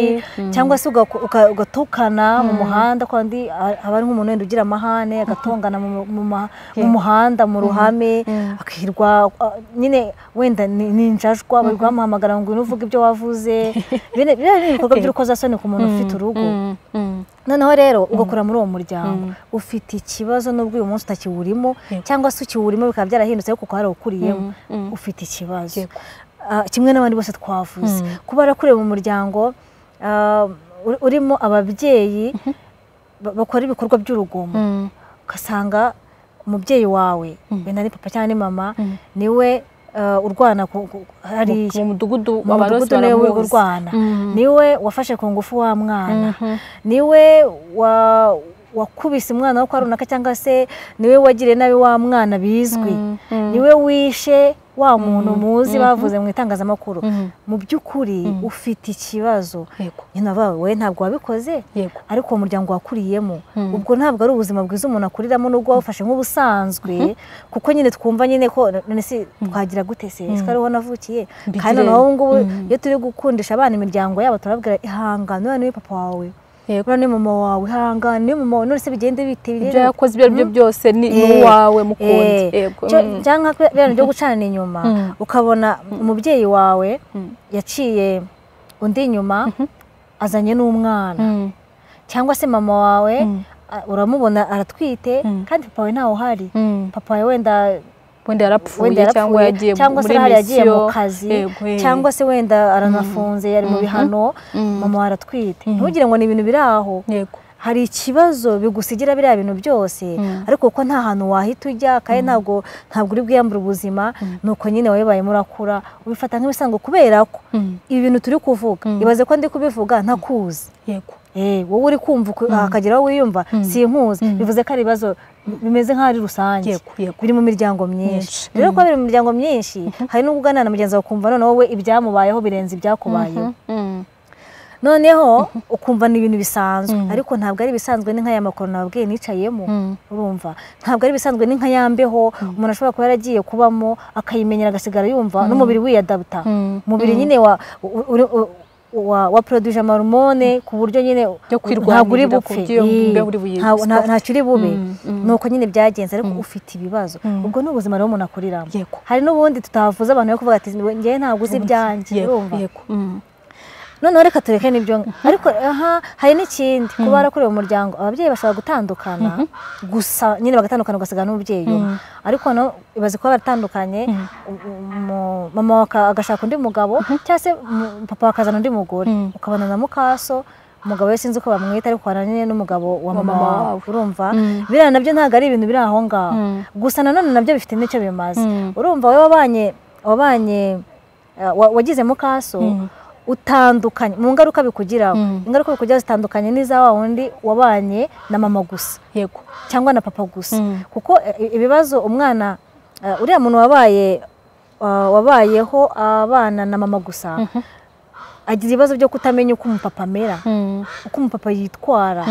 cyangwa se uga- uga- ugatukana mu muhanda kandi haba ari nk'umuntu wenda ugira amahane agatongana mu mu- mu ma- mu muhanda mu ruhame akirwa a- nyine wenda ni ni injajwa bari guhamagara ngo uvuge ibyo wavuze biriya ni ibikorwa by'urukozasoni ku muntu ufite urugo noneho rero ugakora muri uwo muryango ufite ikibazo n'ubwo uyu munsi utakiwurimo cyangwa se ukiwurimo bikaba byarahindutse ariko kuko hari uwukuriyemo ufite ikibazo Ah, kimwe n'abandi bose twavuze kuba warakurewe mu muryango ah, uri- urimo ababyeyi ba- bakora ibikorwa by'urugomo ugasanga umubyeyi wawe wenda ni papa cyangwa ni mama niwe ah, urwana ku- ku- hariya mu mudugudu mu abantu bose mudugudu niwe baramuzi. urwana Mm. niwe wafashe ku ngufu wa mwana niwe wa- wakubise umwana wo kwa runaka cyangwa se niwe wagiriye nabi wa mwana bizwi niwe wishe wa muntu muzi bavuze mu itangazamakuru mu by'ukuri ufite ikibazo Yego. nyine bavuga we ntabwo wabikoze Yego. ariko uwo muryango wakuriyemo ubwo ntabwo ari ubuzima bwiza umuntu akuriramo n'ubwo wawufashe nk'ubusanzwe kuko nyine twumva nyine ko none se twagira gute se ese ko ariho navukiye Mbigire. kandi noneho ubu ngubu iyo turi gukundisha abana imiryango yabo turababwira ihangane uriya niwe papa wawe Yego. uriya niwe mama wawe ihangane niwe mama wawe none se bigende bite ibyo bigende- yakoze ibyo ari byo byose ni ni Eh, uwawe eh, mukundi yego cyo- Mm. cyangwa nka biriya bintu byo gucanira inyuma ukabona umubyeyi wawe yaciye undi inyuma azanye n'umwana Mm. cyangwa se mama wawe a- uramubona aratwite kandi papa wawe ntawe uhari Mm. papa wawe wenda wenda yarapfuye wenda cyangwa yagiye yarapfuye cyangwa se muri hari yagiye mu misiyo kazi Yego, eh. cyangwa se wenda aranafunze yari mu bihano mama wawe aratwite ntugire ngo ni ibintu biri aho yego hari ikibazo bigusigira biriya bintu byose ariko kuko nta hantu wahita ujya kandi ntabwo ntabwo uri bwiyambure ubuzima ni uko nyine wabibayemo urakura ubifata nk'ibisanzwe kubera ko ibi bintu turi kuvuga ibaze ko ndi kubivuga ntakuzi yego Eh, wowe uri kumva uku- hakagira aho wiyumva sinkuzi bivuze ko ari ibibazo bimeze nk'aho ari rusange Yego, yego. biri mu miryango myinshi Myinshi. rero kuba biri mu miryango myinshi hari n'ubwo uganira na mugenzi wawe ukumva noneho we ibyamubayeho birenze ibyakubayeho noneho ukumva ni ibintu bisanzwe ariko ntabwo ari ibisanzwe ni nk'aya makoro nababwiye nicayemo urumva ntabwo ari ibisanzwe ni nk'ayambeho umuntu ashobora kuba yaragiye kubamo akayimenyera agasigara yumva n'umubiri wiyadabuta umubiri nyine wa poroduje amarimone ku buryo nyine ntabwo uri bupfe ntacyo uri bube ni uko nyine byagenze ariko ufite ibibazo ubwo ni ubuzima rero umuntu akuriramo hari n'ubundi tutavuze abantu bari kuvuga ati ngewe ntabwo uzi ibyanjye urumva noneho reka tureke n'ibyo ariko aha hari n'ikindi kuba warakorewe umuryango ababyeyi bashobora gutandukana gusa nyine bagatandukana ugasigara n'umubyeyi umwe ariko ibaze kuba baratandukanye mama agashaka undi mugabo cyangwa se papa akazana undi mugore ukabona na mukaso umugabo we sinzi uko bamwita ariko waranye n'umugabo wa mama wawe urumva biriya nabyo ntabwo ari ibintu biri aho ngaho gusa nanone nabyo bifite n'icyo bimaze urumva wowe wabanye wabanye wagize mukaso utandukanye mu ngaruka bikugiraho ingaruka bikugiraho zitandukanye n'iza wa wundi wabanye na mama gusa yego cyangwa na papa gusa kuko ibibazo umwana uriya muntu wabaye wabayeho abana na mama gusa agira ibibazo byo kutamenya uko umupapa amera uko umupapa yitwara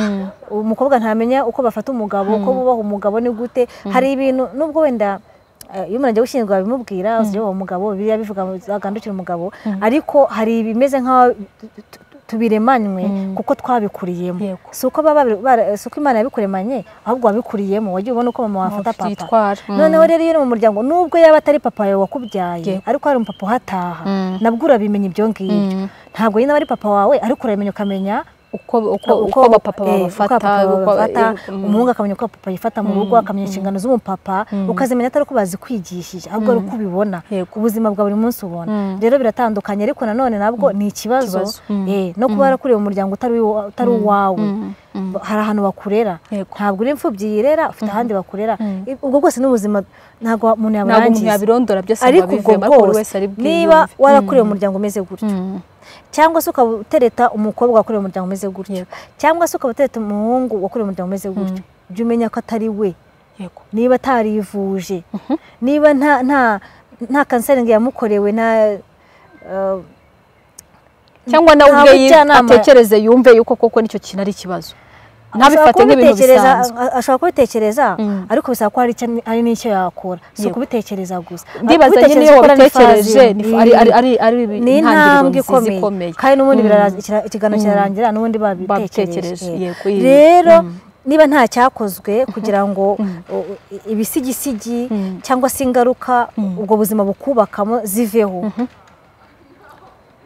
umukobwa ntamenya uko bafata umugabo uko bubaha umugabo ni gute hari ibintu nubwo wenda iyo umuntu agiye gushyingirwa babimubwira uwo mugabo biriya bivuga agandukira umugabo ariko hari ibimeze nk'aho tubiremanywe kuko twabikuriyemo si uko imana yabikuremanye ahubwo wabikuriyemo wagiye ubona uko mama wafata papa noneho rero iyo uri mu muryango nubwo yaba atari papa yawe wakubyaye ariko hari umupapa uhataha nabwo urabimenya ibyo ngibyo ntabwo nyine aba ari papa wawe ariko urabimenya ukamenya uko abapapa babafata umuhungu akamenya uko papa yifata mu rugo akamenya inshingano z'umupapa ukazimenya atari uko bazikwigishije ahubwo ari uko ubibona ubuzima bwa buri munsi ubona rero biratandukanye ariko nanone nabwo ni ikibazo no kuba warakuriye umuryango utari uwawe hari ahantu bakurera ntabwo uri imfubyi yirera ufite ahandi bakurera ubwo bwose n'ubuzima ntabwo umuntu yaburangiza ariko ubwo bwose niba warakuriye umuryango umeze gutyo cyangwa se ukaba utereta umukobwa wakoreye umuryango umeze gutyo cyangwa se ukaba utereta umuhungu wakoreye umuryango umeze gutyo jya umenya ko atari we niba atarivuje niba nta kanseringi yamukorewe nta cyangwa nawe ubwe atekereze yumve yuko koko nicyo kintu ari ikibazo ntabifate nk'ibintu bisanzwe ashobora kubitekereza ariko bisaba ko hari n'icyo yakora si ukubitekereza gusa ndibaza nyine iyo wabitekereje ni intambwe ikomeye kandi n'ubundi ikiganiro kirarangira n'ubundi babitekereje rero niba nta cyakozwe kugira ngo ibisigisigi cyangwa se ingaruka ubwo buzima bukubakamo ziveho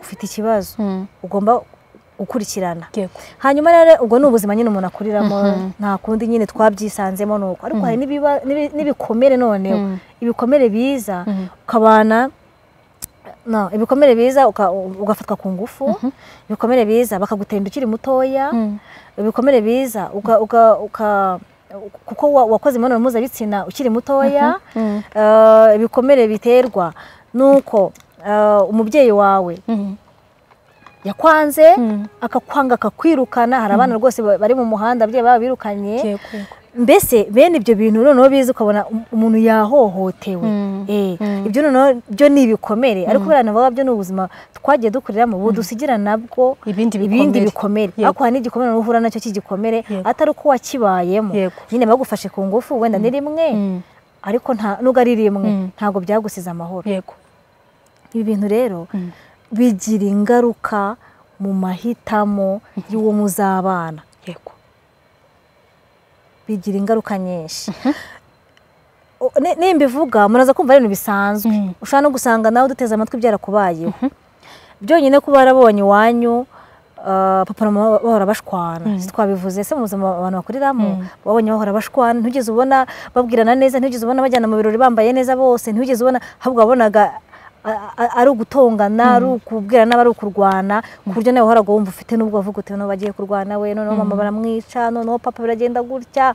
ufite ikibazo ugomba gukurikirana hanyuma rero ubwo ni ubuzima nyine umuntu akuriramo nta kundi nyine twabyisanzemo ni uko ariko hari n'ibikomere noneho ibikomere biza ukabana ibikomere biza ugafatwa ku ngufu ibikomere biza bakagutemba ukiri mutoya ibikomere biza kuko wakoze imibonano mpuzabitsina ukiri mutoya ibikomere biterwa nuko umubyeyi wawe yakwanze akakwanga akakwirukana hari abana rwose bari mu muhanda ababyeyi baba birukanye mbese bene ibyo bintu noneho bizi ukabona umuntu yahohotewe ibyo noneho byo ni ibikomere ariko buriya navuga byo ni ubuzima twagiye dukoreramo ubu dusigira nabwo ibindi bikomere ariko hari n'igikomere uhura nacyo cy'igikomere atari uko wakibayemo nyine bagufashe ku ngufu wenda ni rimwe ariko nubwo ari rimwe ntabwo byagusize amahoro ibi bintu rero bigira ingaruka mu mahitamo y'uwo muzabana bigira ingaruka nyinshi nimba ivuga muraza kumva ari ibintu bisanzwe ushobora no gusanga nawe uduteze amatwi byarakubayeho byonyine kuba warabonye iwanyu papa na mama bahora bashwana twabivuze se mu buzima abantu bakuriramo babonye bahora bashwana ntugeze ubona babwirana neza ntugeze ubona bajyana mu birori bambaye neza bose ntugeze ubona ahubwo wabonaga ari ugutongana ari ukubwirana ari ukurwana ku buryo nawe wahoraga wumva ufite n'ubwo wavuga uti noneho bagiye kurwana we noneho mama baramwica noneho papa biragenda gutya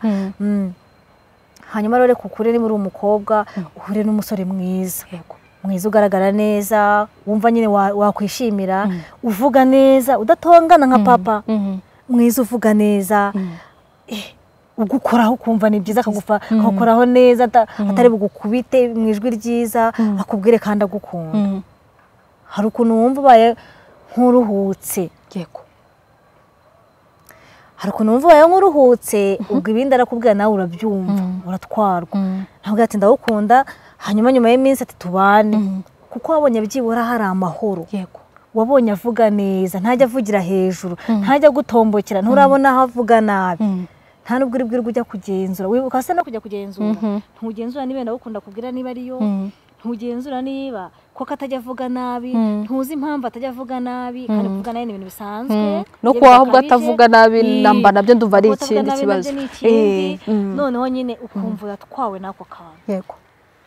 hanyuma rero reka ukure niba uri umukobwa uhure n'umusore mwiza mwiza ugaragara neza wumva nyine wakwishimira uvuga neza udatongana nka papa mwiza uvuga neza ugukoraho ukumva ni byiza akagukoraho neza atari bugukubite mu ijwi ryiza akubwire kandi agukunda hari ukuntu wumva ubaye nk'uruhutse hari ukuntu wumva wayo nk'uruhutse ubwo ibindi arakubwira nawe urabyumva uratwarwa ntabwo yatinda awukunda hanyuma nyuma y'iminsi ati tubane kuko wabonye byibura hari amahoro yego wabonye avuga neza ntajya avugira hejuru ntajya agutombokera nturabona aho avuga nabi nta nubwo uri bwirwe ujya kugenzura wibuka hasa no kujya kugenzura ntugenzura niba ndawukunda kubwira niba ariyo ntugenzura niba koko atajya avuga nabi ntuzi impamvu atajya avuga nabi kandi kuvuga nabi ni ibintu bisanzwe no iyo kuba ahubwo bidakabije, atavuga nabi i- namba nabyo ndumva ari kuba atavuga ikindi nabi kibazo nabyo ni ikindi, Eh, mm. noneho nyine ukumva uratwawe n'ako kantu yego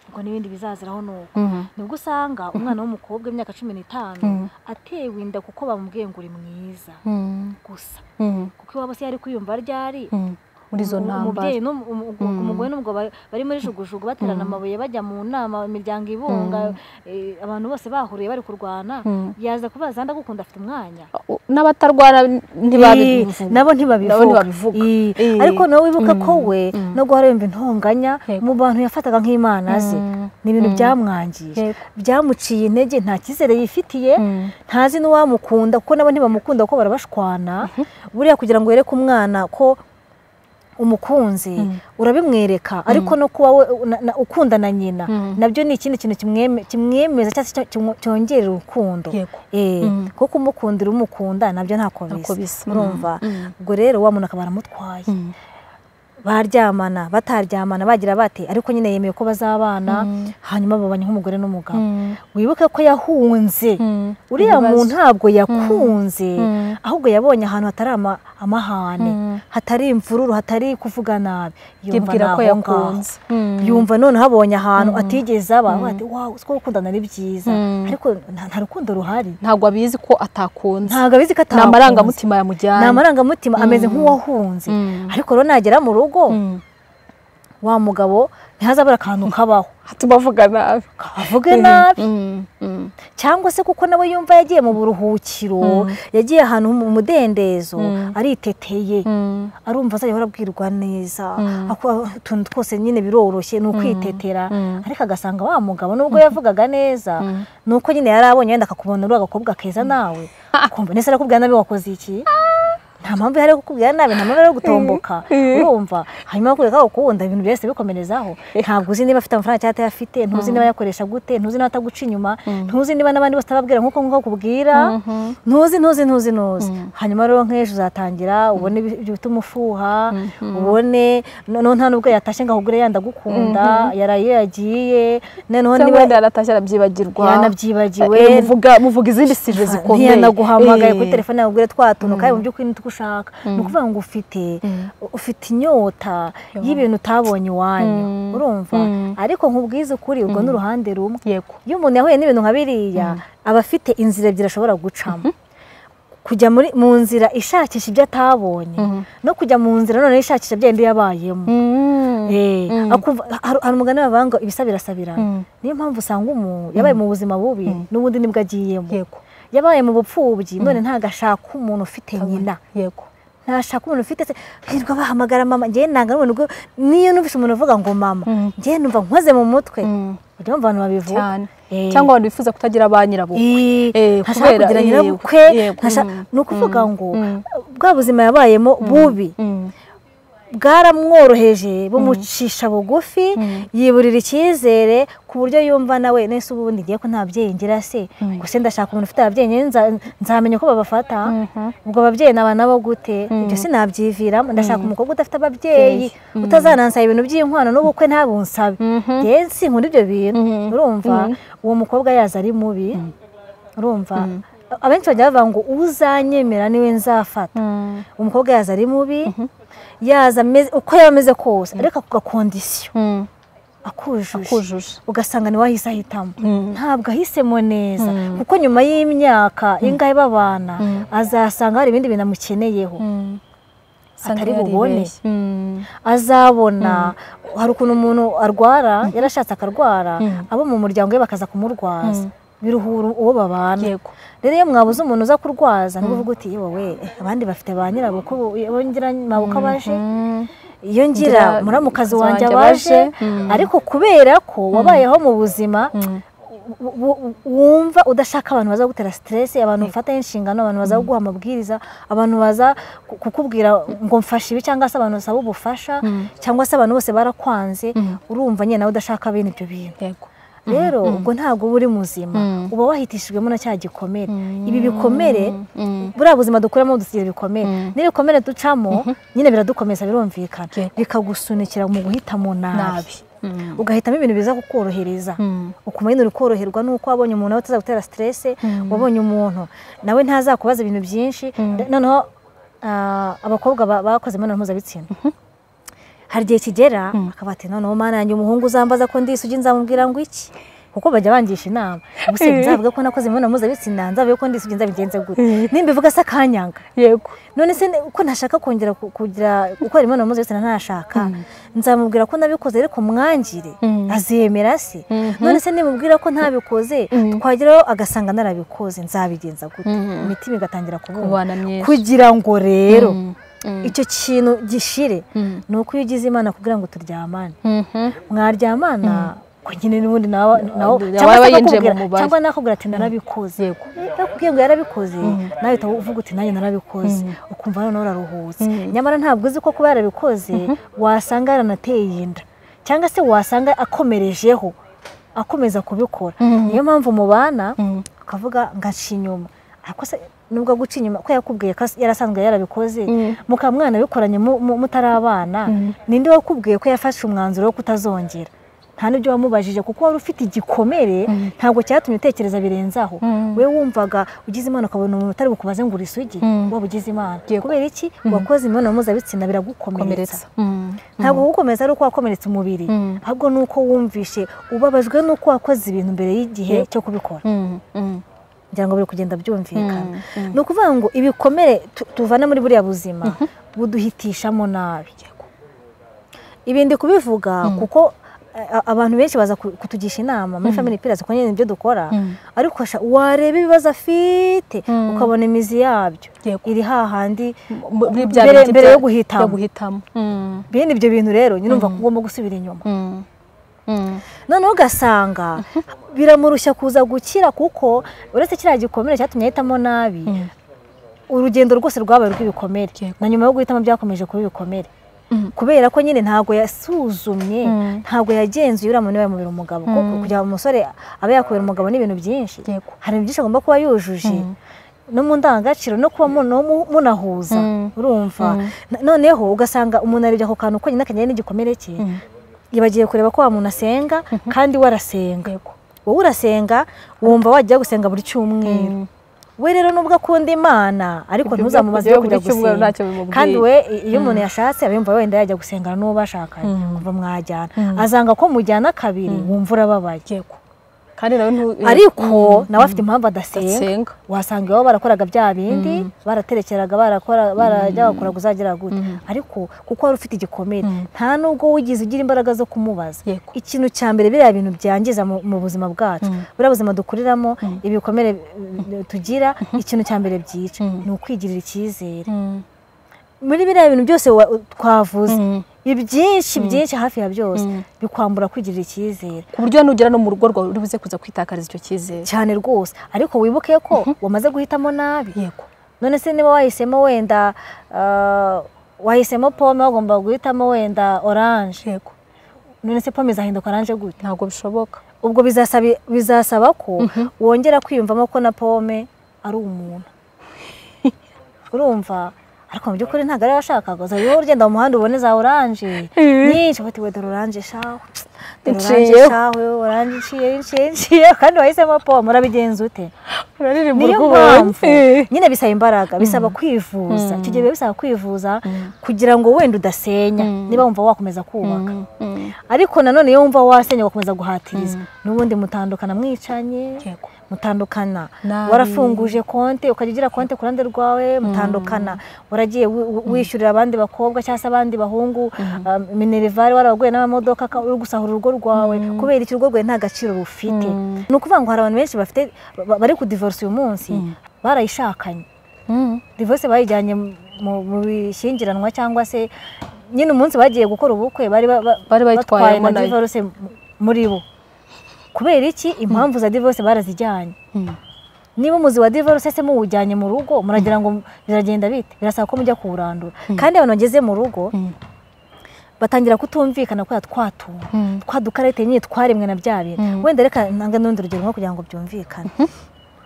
ubwo n'ibindi bizaziraho ni uko Mhm. nibwo usanga umwana w'umukobwa w'imyaka cumi n'itanu atewe inda kuko bamubwiye ngo uri mwiza Mm. gusa Mm. kuko iwabo se yari kwiyumva ryari Mm. muri izo Umu- ntambara umubyeyi n'um- um- um- umugore n'umugabo ba- bari muri jugujugu baterana amabuye bajya mu nama imiryango ibunga eh, abantu bose bahuriye bari kurwana yaza kubaza ndagukunda afite umwanya n'abatarwara ntibabivuga nabo Nabo ntibabivuga ntibabivuga. Ii. Ii. ariko nawe wibuka ko we no guhora yumva intonganya Yego. mu bantu yafataga nk'imana ze Mm. ni ibintu byamwangije Yego. byamuciye intege nta cyizere yifitiye Mm. ntazi n'uwamukunda kuko nabo ntibamukunda kuko barabashwana buriya kugira ngo yereke umwana ko umukunzi urabimwereka ariko no kuba we na- na- ukunda na nyina nabyo ni ikindi kintu kimweme- kimwemeza cyangwa se cyo- cyongerera urukundo Yego. Eh, kuko kumukundira umukunda nabyo ntako Ntako bisa. bisa urumva ubwo rero wa muntu akaba aramutwaye Mm. baryamana bataryamana bagira bate ariko nyine yemeye ko bazabana hanyuma babanye nk'umugore n'umugabo Mm. wibuke ko yahunze Mm. uriya Ibibazo. muntu ntabwo yakunze Mm. ahubwo yabonye ahantu hatari ama- amahane Mm. hatari imvururu hatari kuvuga nabi yumva yibwira ni ko aho ngaho. yakunze Mm. yumva noneho abonye ahantu atigeze aba avuga ati wawu siko gukundana ari byiza Mm. ariko nta nta rukundo ruhari ntabwo abizi ko atakunze ntabwo abizi ko ni atakunze. amarangamutima yamujyanye ni amarangamutima ameze nk'uwahunze Mm. ariko rero nagera mu rugo Mm. wa mugabo ntihazabura akantu kabaho hatuma avuga nabi avuge nabi Mm. Mm. cyangwa se kuko nawe yumva yagiye mu buruhukiro yagiye ahantu mu mudendezo ariteteye Mm. arumva azajya ahora abwirwa neza ako- utuntu twose nyine biroroshye ni ukwitetera ariko agasanga wa mugabo nubwo yavugaga neza ni uko nyine yari abonye wenda akakubona uri agakobwa keza nawe ukumva ndetse arakubwira nabi wakoze iki nta mpamvu ihari yo kukubwira nabi nta mpamvu ihari yo gutomboka urumva hanyuma bakwereka ko ukunda ibintu byose bikomerezaho ntabwo uzi niba afite amafaranga cyangwa atayafite ntuzi niba ayakoresha gute ntuzi niba ataguca inyuma ntuzi niba n'abandi bose utababwira nk'uko nk'uko akubwira ntuzi ntuzi ntuzi ntuzi hanyuma rero nk'ejo uzatangira ubone ibi- ibyo bituma ufuha ubone noneho nta nubwo yatashye ngo ahugure yenda agukunda yaraye iyo yagiye noneho cyangwa niba wenda yaratashye arabyibagirwa yanabyibagiwe Eh, muvuga muvuga izindi sije zikomeye ntiyanaguhamagaye kuri Eh. telefone yawe ubwire twa tuntu kandi mu by'ukuri nitwo ushaka ni ukuvuga ngo ufite ufite inyota y'ibintu utabonye iwanyu urumva ariko nkubwize ukuri ubwo ni uruhande rumwe yego iyo umuntu yahuye n'ibintu nka biriya aba afite inzira ebyiri ashobora gucamo kujya muri mu nzira ishakisha ibyo atabonye no kujya mu nzira noneho ishakisha bya bindi yabayemo Eh, akumva- hari hari umugani bavuga ngo ibisa birasabirana niyo mpamvu usanga umuntu yabaye mu buzima bubi n'ubundi nibwo agiyemo yego yabaye mu bupfubyi none ntabwo ashaka umuntu ufite nyina yego ntashaka umuntu ufite se hirwa bahamagara mama njyewe ntabwo ari umuntu ubwo- niyo numvise umuntu uvuga ngo mama njyewe numva nkoze mu mutwe ujya wumva abantu babivuga cyane Eh. cyangwa abantu bifuza kutagira ba nyirabukwe Eh, ntashaka kubera- kugira eh, nyirabukwe yego, ntasha- mm, ni ukuvuga ngo bwa buzima yabayemo bubi Mm. bwaramworoheje bumucisha bugufi yiburira icyizere ku buryo yumva nawe nese ubundi ngiye ko nta babyeyi ngira se gusa ndashaka umuntu ufite ababyeyi njyewe nza- nzamenya uko babafata ubwo ababyeyi naba nabo gute ibyo sinabyiviramo ndashaka umukobwa udafite ababyeyi utazanansaba ibintu by'inkwano n'ubukwe ntabunsabe rero sinkunda ibyo bintu urumva uwo mukobwa yaza ari mubi urumva abenshi bajya bavuga ngo uzanyemera niwe nzafata umukobwa yaza ari mubi yaza ameze uko yaba ameze kose ariko ako gakondisiyo Mm. akujuje akujuje ugasanga niwe ahise ahitamo ntabwo ahisemo neza kuko nyuma y'imyaka ingahe babana azasanga hari ibindi bintu amukeneyeho Usanga atari yaribeshye. bubone Mm. azabona hari ukuntu umuntu arwara yarashatse akarwara abo mu muryango we bakaza kumurwaza biruhura uwo babana yego rero iyo mwabuze umuntu uza kurwaza ni uvuga uti yewe eh, abandi bafite ba nyirabukwe bo ngira mabukwe abaje iyo ngira Ngira muramukazi muramukazi wanjye wanjye abaje abaje, ariko kubera ko wabayeho mu buzima wumva udashaka abantu baza gutera siteresi abantu bafataho inshingano abantu baza kuguha amabwiriza abantu baza kukubwira ngo mfashe ibi cyangwa se abantu basaba ubufasha cyangwa se abantu bose barakwanze urumva nyine nawe udashaka bene ibyo bintu yego rero ubwo ntabwo uba uri muzima uba wahitishijwemo na cya gikomere ibi bikomere buriya buzima dukuramo dusigira ibikomere n'ibikomere ducamo nyine biradukomeza birumvikana bikagusunikira mu guhita mu nabi ugahitamo ibintu biza kukorohereza ukuma nyine uri koroherwa nuko wabonye umuntu nawe utazagutera siteresi wabonye umuntu nawe ntazakubaza ibintu byinshi noneho abakobwa bakoze imibonano mpuzabitsina hari igihe kigera akaba ati noneho mana yanjye umuhungu uzambaza ko ndisugi nzamubwira ngo iki kuko bajya bangisha inama gusa nzavuga ko nakoze imibonano mpuzabitsina nzavuga ko ndisugi nzabigenze gute nimba ivuga se akanyanga yego none se ko ntashaka kongera ku- kugira gukora imibonano mpuzabitsina ntashaka nzamubwira ko nabikoze ariko mwangire azemera se none se nimubwira ko ntabikoze twageraho agasanga narabikoze nzabigenza gute imitima igatangira kubona kubana myiza kugira ngo rero icyo kintu gishire ni uko iyo ugize imana kugira ngo turyamane mwaryamana ko nyine n'ubundi nawe nawe- Waba cyangwa se yinjiye mu akakubwira- mubare. cyangwa nakubwira ati narabikoze Yego. nakubwiye ngo yarabikoze nawe uhita uvuga uti nanjye narabikoze ukumva noneho uraruhutse nyamara ntabwo uzi ko kuba yarabikoze wasanga yaranateye inda cyangwa se wasanga akomerejeho akomeza kubikora niyo mpamvu mubana ukavuga ngaca inyuma ariko se nubwo guca inyuma ko yakubwiye ko as- yarasanzwe yarabikoze mukaba mwanabikoranye mu- mu- mutari abana ninde wakubwiye ko yafashe umwanzuro wo kutazongera nta n'ibyo wamubajije kuko wari ufite igikomere ntabwo cyatumye utekereza birenze aho we wumvaga ugize imana ukabona umuntu utari bukubaze ngo uri isugi waba ugize imana kubera iki wakoze imibonano mpuzabitsina biragukomeretsa komeretsa Mm. ntabwo kugukomeza ari uko wakomeretse umubiri ahubwo ni uko wumvishe ubabajwe n'uko wakoze ibintu mbere y'igihe cyo kubikora Mm, mm. kugira ngo biri kugenda byumvikana ni ukuvuga ngo ibikomere tu- tuvana muri buriya buzima buduhitishamo nabi ibindi kubivuga kuko eh, a- abantu benshi baza ku- kutugisha inama muri family pillars kuko nyine nibyo dukora ariko sha wareba ibibazo afite ukabona imizi yabyo Yego. iri hahandi Mu- muri bya mbere- bindi mbere bya- yo guhitamo. byo guhitamo Mm, bene ibyo bintu rero nyine umva ko ugomba gusubira inyuma mm, mm. noneho ugasanga biramurushya kuza gukira kuko uretse kiriya gikomere cyatumye ahitamo nabi urugendo rwose rwabaye rw'ibikomere Yego. na nyuma yo guhitamo byakomeje kuba ibikomere Mm. kubera ko nyine ntabwo yasuzumye ntabwo yagenzuye uriya muntu niba yamubera umugabo kuko kugira ngo umusore abe yakubera umugabo ni ibintu byinshi Yego. hari ibintu byinshi agomba kuba yujuje no mu ndangagaciro no kuba mu- no mu- munahuza urumva Na- noneho ugasanga umuntu arebye ako kantu ko nyine akanyaye n'igikomere cye yibagiye kureba ko wa muntu asenga kandi we arasenga wowe urasenga wumva wajya gusenga buri cyumweru we rero nubwo akunda imana ariko Ibyo ntuzamubaze byo kujya buri cyumweru gusenga ntacyo bimubwiye. kandi we i- iyo umuntu yashatse aba yumva wenda yajya gusengana n'uwo bashakanye kuva mwajyana azanga ko mujyana kabiri wumva urababaye Yego. kandi nawe ntu- ariko nawe afite impamvu adasenga senga wasanga iwabo barakoraga bya bindi baraterekeraga barakora barajya bakora uzagira gute ariko kuko wari ufite igikomere nta nubwo wigize ugira imbaraga zo kumubaza Yego. ikintu cya mbere biriya bintu byangiza mu mu buzima bwacu buriya buzima dukuriramo ibikomere eh, tugira ikintu cya mbere byica ni ukwigirira icyizere muri biriya bintu byose wa- twavuze ibyinshi byinshi hafi ya byose bikwambura kwigirira icyizere ku buryo nugera no mu rugo rwawe uri buze kuza kwitakariza icyo cyizere cyane rwose ariko wibuke ko wamaze guhitamo nabi yego none se niba wahisemo wenda ah, wahisemo pome wagomba guhitamo wenda oranje yego none se pome izahinduka oranje gute ntabwo bishoboka ubwo bizasabi- bizasaba ko wongera kwiyumvamo ko na pome ari umuntu urumva ariko mu by'ukuri ntabwo ariyo washakaga uzajya wowe ugenda mu muhanda ubone za oranje nyinshi uba utiwe dore oranje shawe dore oranje Nciyeho. shawe oranje nciye nciye nciye kandi wahisemo pome urabigenza ute uraririmba niyo mpamvu nyine bisaba imbaraga bisaba kwivuza icyo gihe biba bisaba kwivuza kugira ngo wenda udasenya niba wumva wakomeza kubaka ariko nanone iyo wumva wasenya ugakomeza guhatiriza n'ubundi mutandukana mwicanye Yego. mutandukana Nabi. warafunguje konti ukajya ugira konti ku ruhande rwawe mutandukana waragiye wi- wi- wishyurira abandi bakobwa cyangwa se abandi bahungu um, minerivare warabaguye n'amamodoka ka- uri gusahura urugo rwawe kubera iki urugo rwawe nta gaciro rufite ni ukuvuga ngo hari abantu benshi bafite ba- ba- bari kudivorisa uyu munsi barayishakanye divorce bayijyanye mu- mu mu bishyingiranwa cyangwa se nyine umunsi bagiye gukora ubukwe bari ba- ba- Bari bayitwayemo na nayo. divorce mu- muri bo kubera iki impamvu za divorce barazijyanye niba umuzi wa divorce se muwujyanye mu rugo muragira ngo biragenda bite birasaba ko mujya kuwurandura kandi abantu bageze mu rugo batangira kutumvikana kubera twatunga twa dukarite nyine twaremwe na bya bintu wenda reka ntanga n'urundi rugero nko kugira ngo byumvikane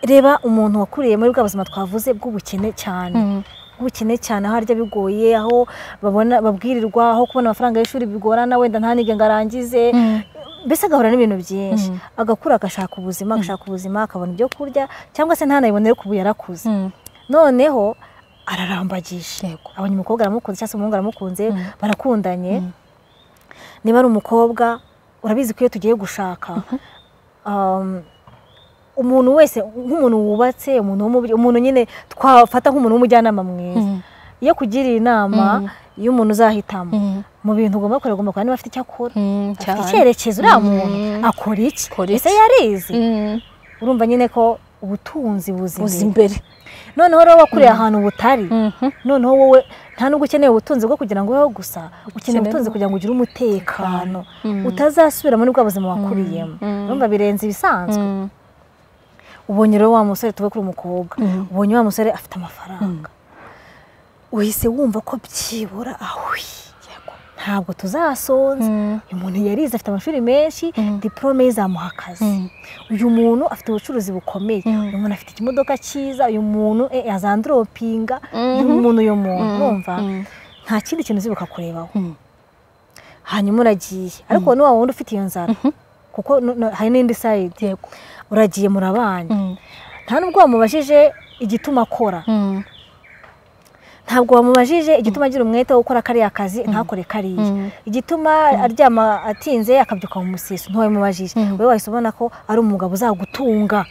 reba umuntu wakuriye muri bwa buzima twavuze bw'ubukene cyane bw'ubukene cyane aho arya bigoye aho babona babwirirwa aho kubona amafaranga y'ishuri bigorana wenda ntanige ngo arangize mbese agahura n'ibintu byinshi agakura agashaka ubuzima agashaka ubuzima akabona ibyo kurya cyangwa se ntanabibonere kubu yarakuze noneho ararambagisha abonye umukobwa aramukunze cyangwa se umuhungu aramukunze barakundanye niba ari umukobwa urabizi ko iyo tugiye gushaka umuntu wese nk'umuntu wubatse umuntu nyine twafata nk'umuntu w'umujyanama mwiza iyo kugiriye inama y'umuntu uzahitamo mu bintu ugomba kureba ugomba kureba niba afite icyo akora afite icyerekezo uriya muntu akora iki ese yarizi urumva nyine ko ubutunzi buzi imbere noneho rero wakuriye ahantu butari noneho wowe nta nubwo ukeneye ubutunzi bwo kugira ngo ubeho gusa ukeneye ubutunzi kugira ngo ugire umutekano utazasubira muri bwa buzima wakuriyemo urumva birenze ibisanzwe ubonye rero wa musore tuve kuri umukobwa ubonye wa musore afite amafaranga uhise wumva ko byibura ahuye ntabwo tuzasonza uyu muntu yarize afite amashuri menshi diporome ye izamuha akazi uyu muntu afite ubucuruzi bukomeye uyu muntu afite ikimodoka cyiza uyu muntu yazandoropinga uyu muntu uyu muntu wumva nta kindi kintu uzibuka kurebaho hanyuma uragiye ariko ni wa wundi ufite iyo nzara kuko hari n'indi sayidi uragiye murabana nta nubwo wamubajije igituma akora ntabwo wamubajije igituma agira umwete wo gukora kariya kazi ntakore kariya igituma aryama atinze akabyuka mu musiso ntiwabimubajije wowe wahise ubona ko ari umugabo uzagutunga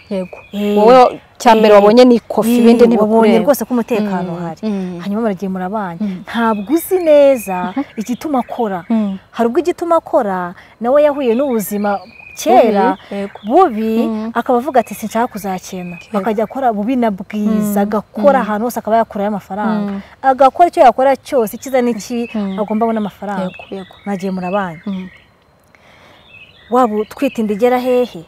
wowe cya mbere wabonye ni ikofi ibindi ntibikureba rwose ko umutekano uhari hanyuma muragiye murabanye ntabwo uzi neza igituma akora hari ubwo igituma akora nawe yahuye n'ubuzima kera bubi akaba avuga ati sinshaka kuzakena akajya akora bubi na bwiza agakora ahantu hose akaba yakurayo amafaranga agakora icyo yakora cyose icyiza n'ikibi agomba abona amafaranga mwagiye murabana waba utwite inda igera hehe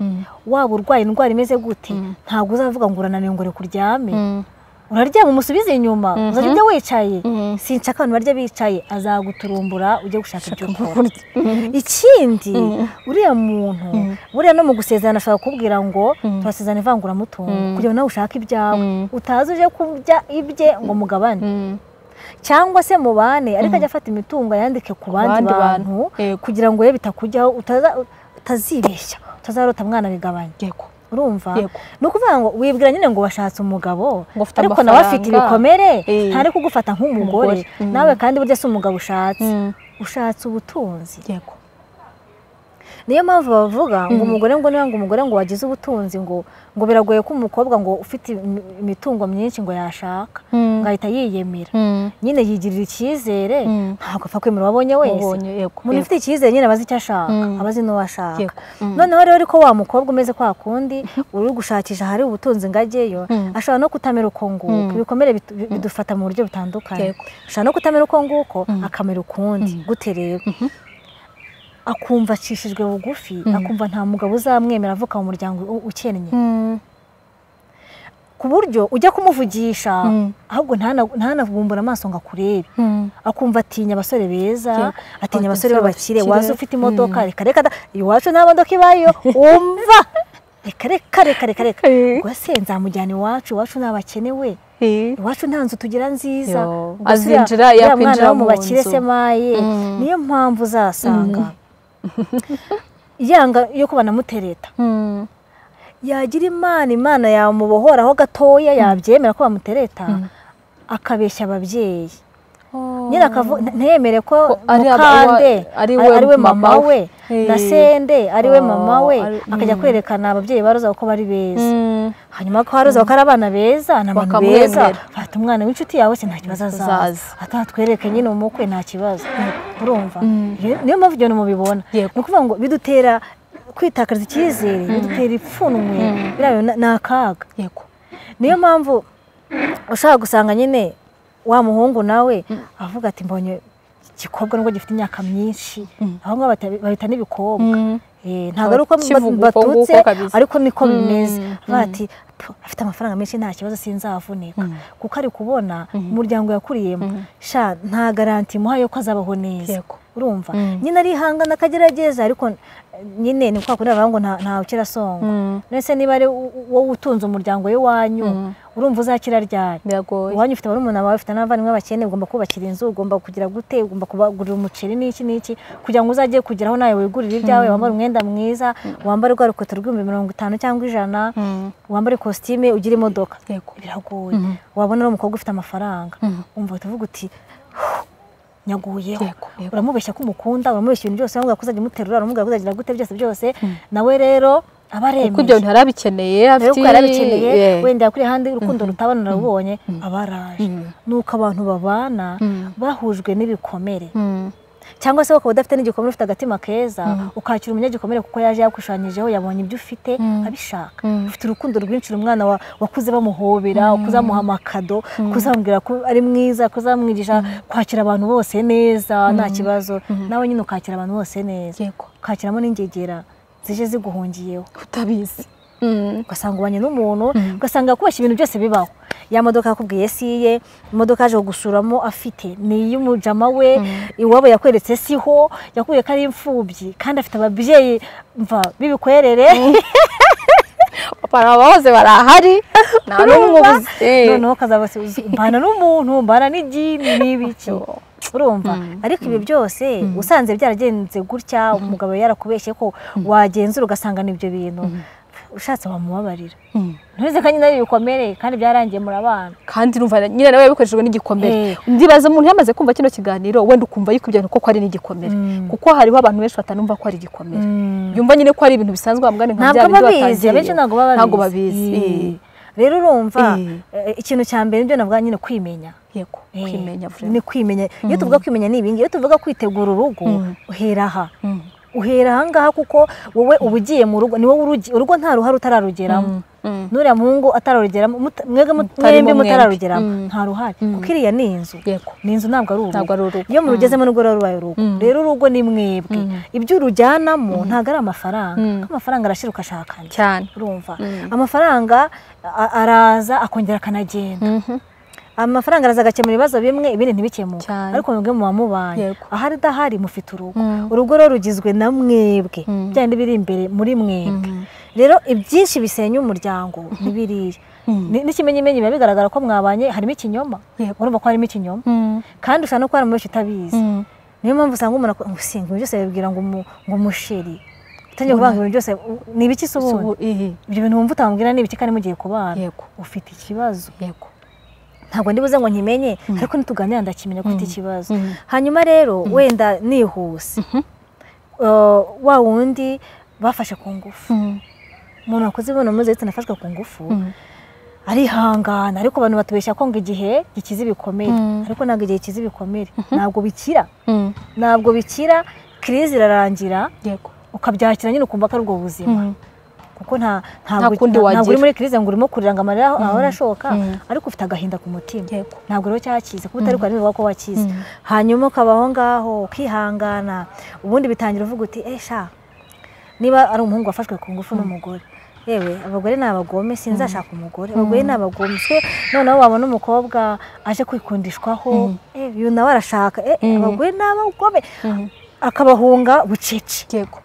waba urwaye indwara imeze gute ntabwo uzavuga ngo urananiwe ngo kuryame uraryama umusubize inyuma uzajya ujya wicaye sinshaka abantu barya bicaye azaguturumbura ujye gushaka ibyo ukora ikindi uriya muntu buriya no mu gusezerana ashobora kukubwira ngo turasezerana ivanguramutungo kugira ngo nawe ushake ibyawe utaza uje kurya ibye ngo mugabane cyangwa se mubane ariko ajya afata imitungo yandike ku bandi bantu kugira ngo we bitakujyaho utazibeshya utazarota mwana bigabanye urumva ni ukuvuga ngo wibwira nyine ngo washatse umugabo ariko nawe afite ibikomere ntari kugufata nk'umugore nawe kandi burya si umugabo ushatse ushatse ubutunzi niyo mpamvu bavuga ngo umugore ngo niba ngo umugore ngo wagize ubutunzi ngo ngo biragoye ko umukobwa ngo ufite imitungo myinshi ngo yashaka ngo ahita yiyemera nyine yigirira icyizere ntabwo apfa kwemera uwabonye wese umuntu ufite icyizere nyine abazi icyo ashaka abazi n'uwo ashaka noneho rero ko wa mukobwa umeze kwa kundi uri gushakisha ahari ubutunzi ngo ajyeyo ashobora no kutamera uko nguko ibikomere bidufata mu buryo butandukanye ashobora no kutamera uko nguko akamera ukundi gute rero akumva acishijwe bugufi akumva nta mugabo uzamwemera avuka mu muryango ukennye ku buryo ujya kumuvugisha ahubwo ntanabumbure amaso ngo akurebe akumva atinya abasore beza atinya abasore b'abakire waza ufite imodoka reka reka iwacu nta modoka ibayo wumva reka reka reka reka reka rwose nzamujyana iwacu iwacu ntabakenewe iwacu nta nzu tugira nziza azinjira yakwinjira mu bakire se maye niyo mpamvu uzasanga yanga yo kubana mutereta yagira imana imana yamubohoraho gatoya yabyemera ko bamutereta akabeshya ababyeyi nyine ntiyemere ko mukande ari we mama we na sende ari we mama we akajya kwerekana ababyeyi ba roza ko bari beza hanyuma ko haroza ko ari abana beza ni abantu beza fata umwana w'inshuti yawe se nta kibazo azaza atatwereke nyine umukwe nta kibazo urumva niyo mpamvu ibyo mubibona ni ukuvuga ngo bidutera kwitakaza icyizere bidutera ipfunwe ni akaga niyo mpamvu ushaka gusanga nyine wa muhungu nawe avuga ati mbonye igikobwa nubwo gifite imyaka myinshi aho ngaho bahita n'ibikobwa ntabwo ari uko Kivuga uko batutse nguko kabisa. ariko niko bimeze Mm, Bavuga bati "Pfu, afite amafaranga menshi nta kibazo sinzavunika kuko ari kubona umuryango yakuriyemo sha nta garanti imuha yuko azabaho neza Yego. urumva Mm. nyine arihangana akagerageza ariko eh, nyine ni kwa kundi bavuga ngo nta- ntawe ukira songa Mm. mbese niba ari u- u- wowe utunze umuryango w'iwanyu urumva uzakira ryari biragoye iwanyu ufite barumuna bawe ufite n'abavandimwe bakene ugomba kubakira inzu ugomba kugira gute ugomba kubagurira umuceri n'iki n'iki kugira ngo uzajye kugeraho nawe wigurire ibyawe wambare umwenda mwiza wambare rwa rukweto rw'ibihumbi mirongo itanu cyangwa ijana Mm. wambare kositime ugire imodoka Yego. biragoye wabona ari umukobwa ufite amafaranga umva uhita uvuga uti "Huh, nyaguyeho Yego, yego. uramubeshya ko umukunda uramubeshya ibintu byose wamubwira ko uzajya umuterura uramubwira ko uzagira gute byose byose nawe rero aba kuko aremeye ibyo bintu yarabikeneye nawe kuko yarabikeneye Yeah. wenda yakuriye ahandi urukundo rutabana narubonye aba araje nuko abantu babana bahujwe n'ibikomere Mm. cyangwa se ukaba udafite n'igikomere ufite agatima keza ukakira umunyagikomere kuko yaje yakushanyirijeho yabonye ibyo ufite abishaka ufite urukundo rwinshi umwana wa- wakuze bamuhobera ukuze bamuha amakado kuzamubwira ko ari mwiza kuzamwigisha kwakira abantu bose neza nta kibazo nawe nyine ukakira abantu bose neza Yego. ukakiramo n'ingegera zije ziguhungiyeho utabizi Mm. ugasanga ubanye n'umuntu ugasanga yakubashye ibintu byose bibaho ya modoka yakubwiye si iye imodoka yaje kugusuramo afite ni iy'umujama we iwabo yakweretse siho yakubwiye ko ari imfubyi kandi afite ababyeyi mva b'ibikwerere papa na mama bose barahari nta n'umwe urumva ubuze Eh. noneho ukazaba se- uzi, mbana n'umuntu mbana n'idini n'ibiki Yo. urumva ariko ibi byose usanze byaragenze gutya umugabo yarakubeshye ko wagenzura ugasanga ni ibyo bintu ushatse wamubabarira Mm. ntuzi ko nyine ari ibikomere kandi byarangiye murabana kandi urumva nyine nawe yabikoresheje n'igikomere Eh. ndibaza umuntu yamaze kumva kino kiganiro wenda ukumva yuko ibyo bintu koko ari n'igikomere kuko hariho abantu benshi batanumva ko ari igikomere yumva nyine ko ari ibintu bisanzwe bambwira nka ntabwo bya bindi babizi batangiye. abenshi ntabwo baba ntabwo babizi Eh. Eh, rero urumva Eh. eh, ikintu cya mbere nibyo navuga nyine kwimenya yego Eh, kwimenya vuba ni kwimenya iyo tuvuga kwimenya ni ibingi iyo tuvuga kwitegura urugo uhera aha Mm. uhera aha ngaha kuko wowe uba ugiye mu rugo ni wowe urugi- urugo nta ruhare utararugeramo Mm, mm. nuriya muhungu atararugeramo muta- mwebwe mut- Mutarimo mwembi mwembi. mutararugeramo Mm. nta ruhare kuko iriya ni inzu yego ni inzu ntabwo ari urugo Ntabwo ari urugo. iyo murugezemo n'ubwo ruba rubaye urugo rero urugo ni mwebwe ibyo urujyanamo ntabwo ari amafaranga kuko amafaranga arashira ugashakana cyane urumva amafaranga a- araza akongera akanagenda amafaranga araza agakemura ibibazo bimwe ibindi ntibikemuke Cyane. ariko mwebwe muba mubanye Yego. ahari idahari mufite urugo Mm. urugo rero rugizwe na mwebwe bya bindi biri imbere muri mwebwe rero ibyinshi bisenya umuryango ni biriya Ni- n'ikimenyimenyi biba bigaragara ko mwabanye harimo ikinyoma Yego. urumva ko harimo ikinyoma Mm. kandi ushobora no kuba hari umuntu wese utabizi Mm. niyo mpamvu usanga umuntu akora ngo singa ibintu byose babibwira ngo umu- ngo umusheri utangiye kuvanga ibintu byose u- ni ibiki se ubundi Subu- eh, ibyo bintu wumva utamubwira ni ibiki kandi mugiye kubana yego ufite ikibazo yego ntabwo ndibuze ngo nkimenye ariko nituganira ndakimenya ko ufite ikibazo Mm. hanyuma rero wenda nihuse eh, wa wundi bafashe ku ngufu Mm. umuntu wakoze imibonano mpuzabitsina afashwe ku ngufu Mm. arihangana ariko abantu batubeshya ko ngo igihe gikiza ibikomere Mm. ariko ntabwo igihe gikiza ibikomere ntabwo bikira Mm. ntabwo bikira kirizi irarangira yego ukabyakira nyine ukumva ko ari ubwo buzima Mm. kuko nta ntabwo kundi nta- ntabwo wagira. uri muri kirize ngo urimo kurira ngo amarira aho- ahora ashoka ariko ufite agahinda ku mutima Yego. ntabwo rero cyakize kuko utari kureba niba ko wakize hanyuma ukabaho ngaho ukihangana ubundi bitangira uvuga uti esha niba ari umuhungu wafashwe ku ngufu n'umugore yewe abagore ni abagome sinzashaka umugore abagore ni abagome twe noneho wabona umukobwa aje kwikundishwaho eh, uyu nawe arashaka eh, abagore ni abagome akabahunga bucece yego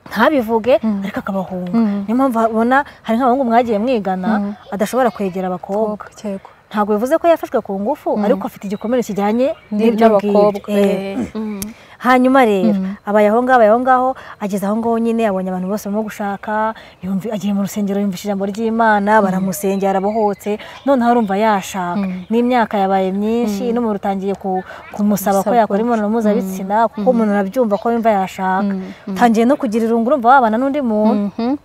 ntabivuge ariko akabahunga niyo mpamvu ubona hari nk'abahungu mwagiye mwigana adashobora kwegera abakobwa yego ntabwo bivuze ko yafashwe ku ngufu ariko afite igikomere kijyanye n'ibyo n'iby'abakobwa ngibyo Eh, eh. Mm. hanyuma rero abaye aho ngaho abaye aho ngaho ageze aho ngaho nyine abonye abantu bose barimo gushaka yumvi agiye mu rusengero yumvisha ijambo ry'imana baramusengera arabohotse noneho arumva yashaka n'imyaka yabaye myinshi n'umuntu utangiye ku- kumusaba ko Gusaba yakora imibonano mpuzabitsina kuko umuntu arabyumva ko yumva yashaka utangiye no kugira irungu urumva wabana n'undi muntu Mhm.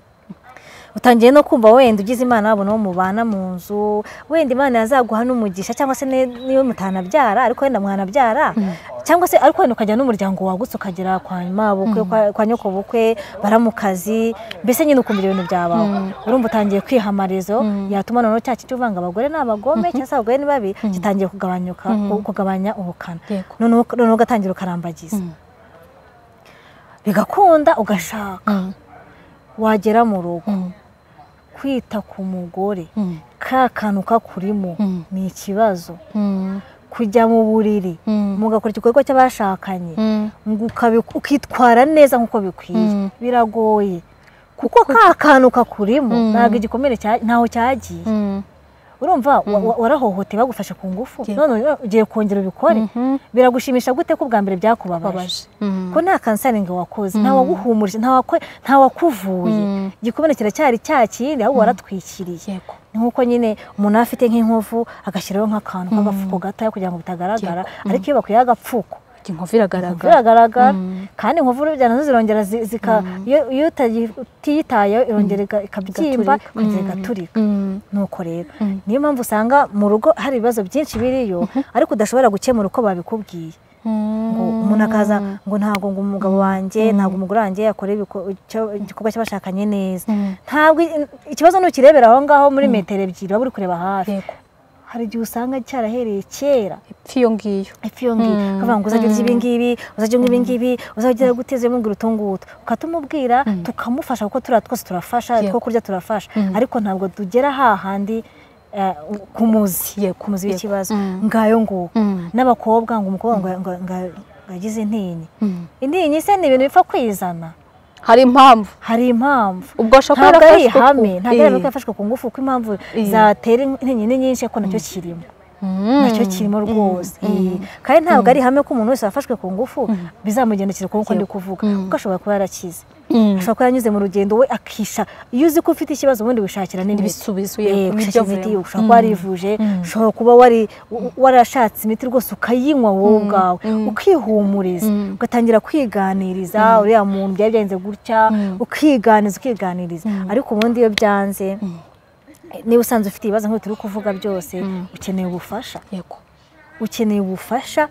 utangiye no kumva wenda ugize imana wabona uwo mubana mu nzu wenda imana yazaguha n'umugisha cyangwa se ne- niyo mutanabyara ariko wenda mwanabyara cyangwa se ariko wenda ukajya n'umuryango wagutse ukagera kwa nyuma bukwe kwa- kwa nyoko bukwe baramukazi mbese nyine ukumva ibyo bintu byabaho urumva utangiye kwihamarizo yatuma noneho cya kintu uvanga abagore ni abagome cyangwa se abagore ni babi gitangiye kugabanyuka kugabanya ubukana Yego. noneho noneho ugatangira ukarambagiza bigakunda ugashaka wagera mu rugo kwita ku mugore ka kantu kakurimo ni ikibazo kujya mu buriri mugakora igikorwa cy'abashakanye ngo ukabi- ukitwara neza nk'uko bikwiye biragoye kuko ka kantu kakurimo ntabwo igikomere cya- ntaho cyagiye urumva wa- wa- warahohoteye bagufashe ku ngufu none ugiye kongera ubikore biragushimisha gute ko ubwa mbere byakubabaje ko nta kanseri ngo wakoze nta waguhumurije nta wakwe- nta wakuvuye igikomere kiracyari cya kindi ahubwo waratwikiriye yego ni nk'uko nyine umuntu aba afite nk'inkovu agashyiraho nk'akantu k'agafuko gatoya kugira ngo bitagaragara ariko iyo bakuyeho agapfuko inkovu iragaragara biragaragara kandi inkovu burya nazo zirongera zi- zika iyo- iyo utayi- utiyitayeho irongera ika- ikabyimba ikongera igaturika Mm. nuko rero niyo mpamvu usanga mu rugo hari ibibazo byinshi biriyo ariko udashobora gukemura uko babikubwiye ngo umuntu akaza ngo ntabwo ngo umugabo wanjye ntabwo umugore wanjye yakora ibiko- icyo- igikorwa cy'abashakanye neza ntabwo i- ikibazo ntukirebera aho ngaho muri metero ebyiri waba uri kureba hafi yego hari igihe usanga cyarahereye kera ipfa iyo ngiyo ifi iyo ngiyo akavuga ngo uzajya urya ibi ngibi uzajya unywa ibi ngibi uzajya guteza umubwira utungutu ukatumubwira tukamufasha kuko turiya twose turafasha two Yego. kurya turafasha ariko ntabwo tugera hahandi eh, ku muzi Yego, ku muzi yego. w'ikibazo Mm. ngayo nguko Mm. n'abakobwa ngo umukobwa ngo- ngo ngo- ngo yagize intinyi intinyi se ni ibintu bipfa kwizana hari impamvu hari impamvu ubwo ashobora ntabwo kuba ari yarafashwe ihame ku- ntabwo ari Eh. yafashwe ku ngufu kuko impamvu Eh. zatera intinyi ni nyinshi ariko nacyo kirimo nacyo kirimo rwose Eh, kandi ntabwo ari ihame ko umuntu wese wafashwe ku ngufu bizamugendekera ku nkuko ndi kuvuga kuko ashobora kuba yarakize Mm. ashobora kuba yanyuze mu rugendo we akisha iyo uzi ko ufite ikibazo ubundi wishakira n'imiti ibisubizo Eh, yego gushaka nibyo imiti avuyemo. ushobora kuba warivuje ushobora kuba wari w- warashatse imiti rwose ukayinywa wowe ubwawe ukihumuriza ugatangira kwiganiriza uriya muntu byari byagenze gutya ukiganiza ukiganiriza ariko ubundi iyo byanze eh, niba usanze ufite ibibazo nk'ibyo turi kuvuga byose ukeneye ubufasha yego ukeneye ubufasha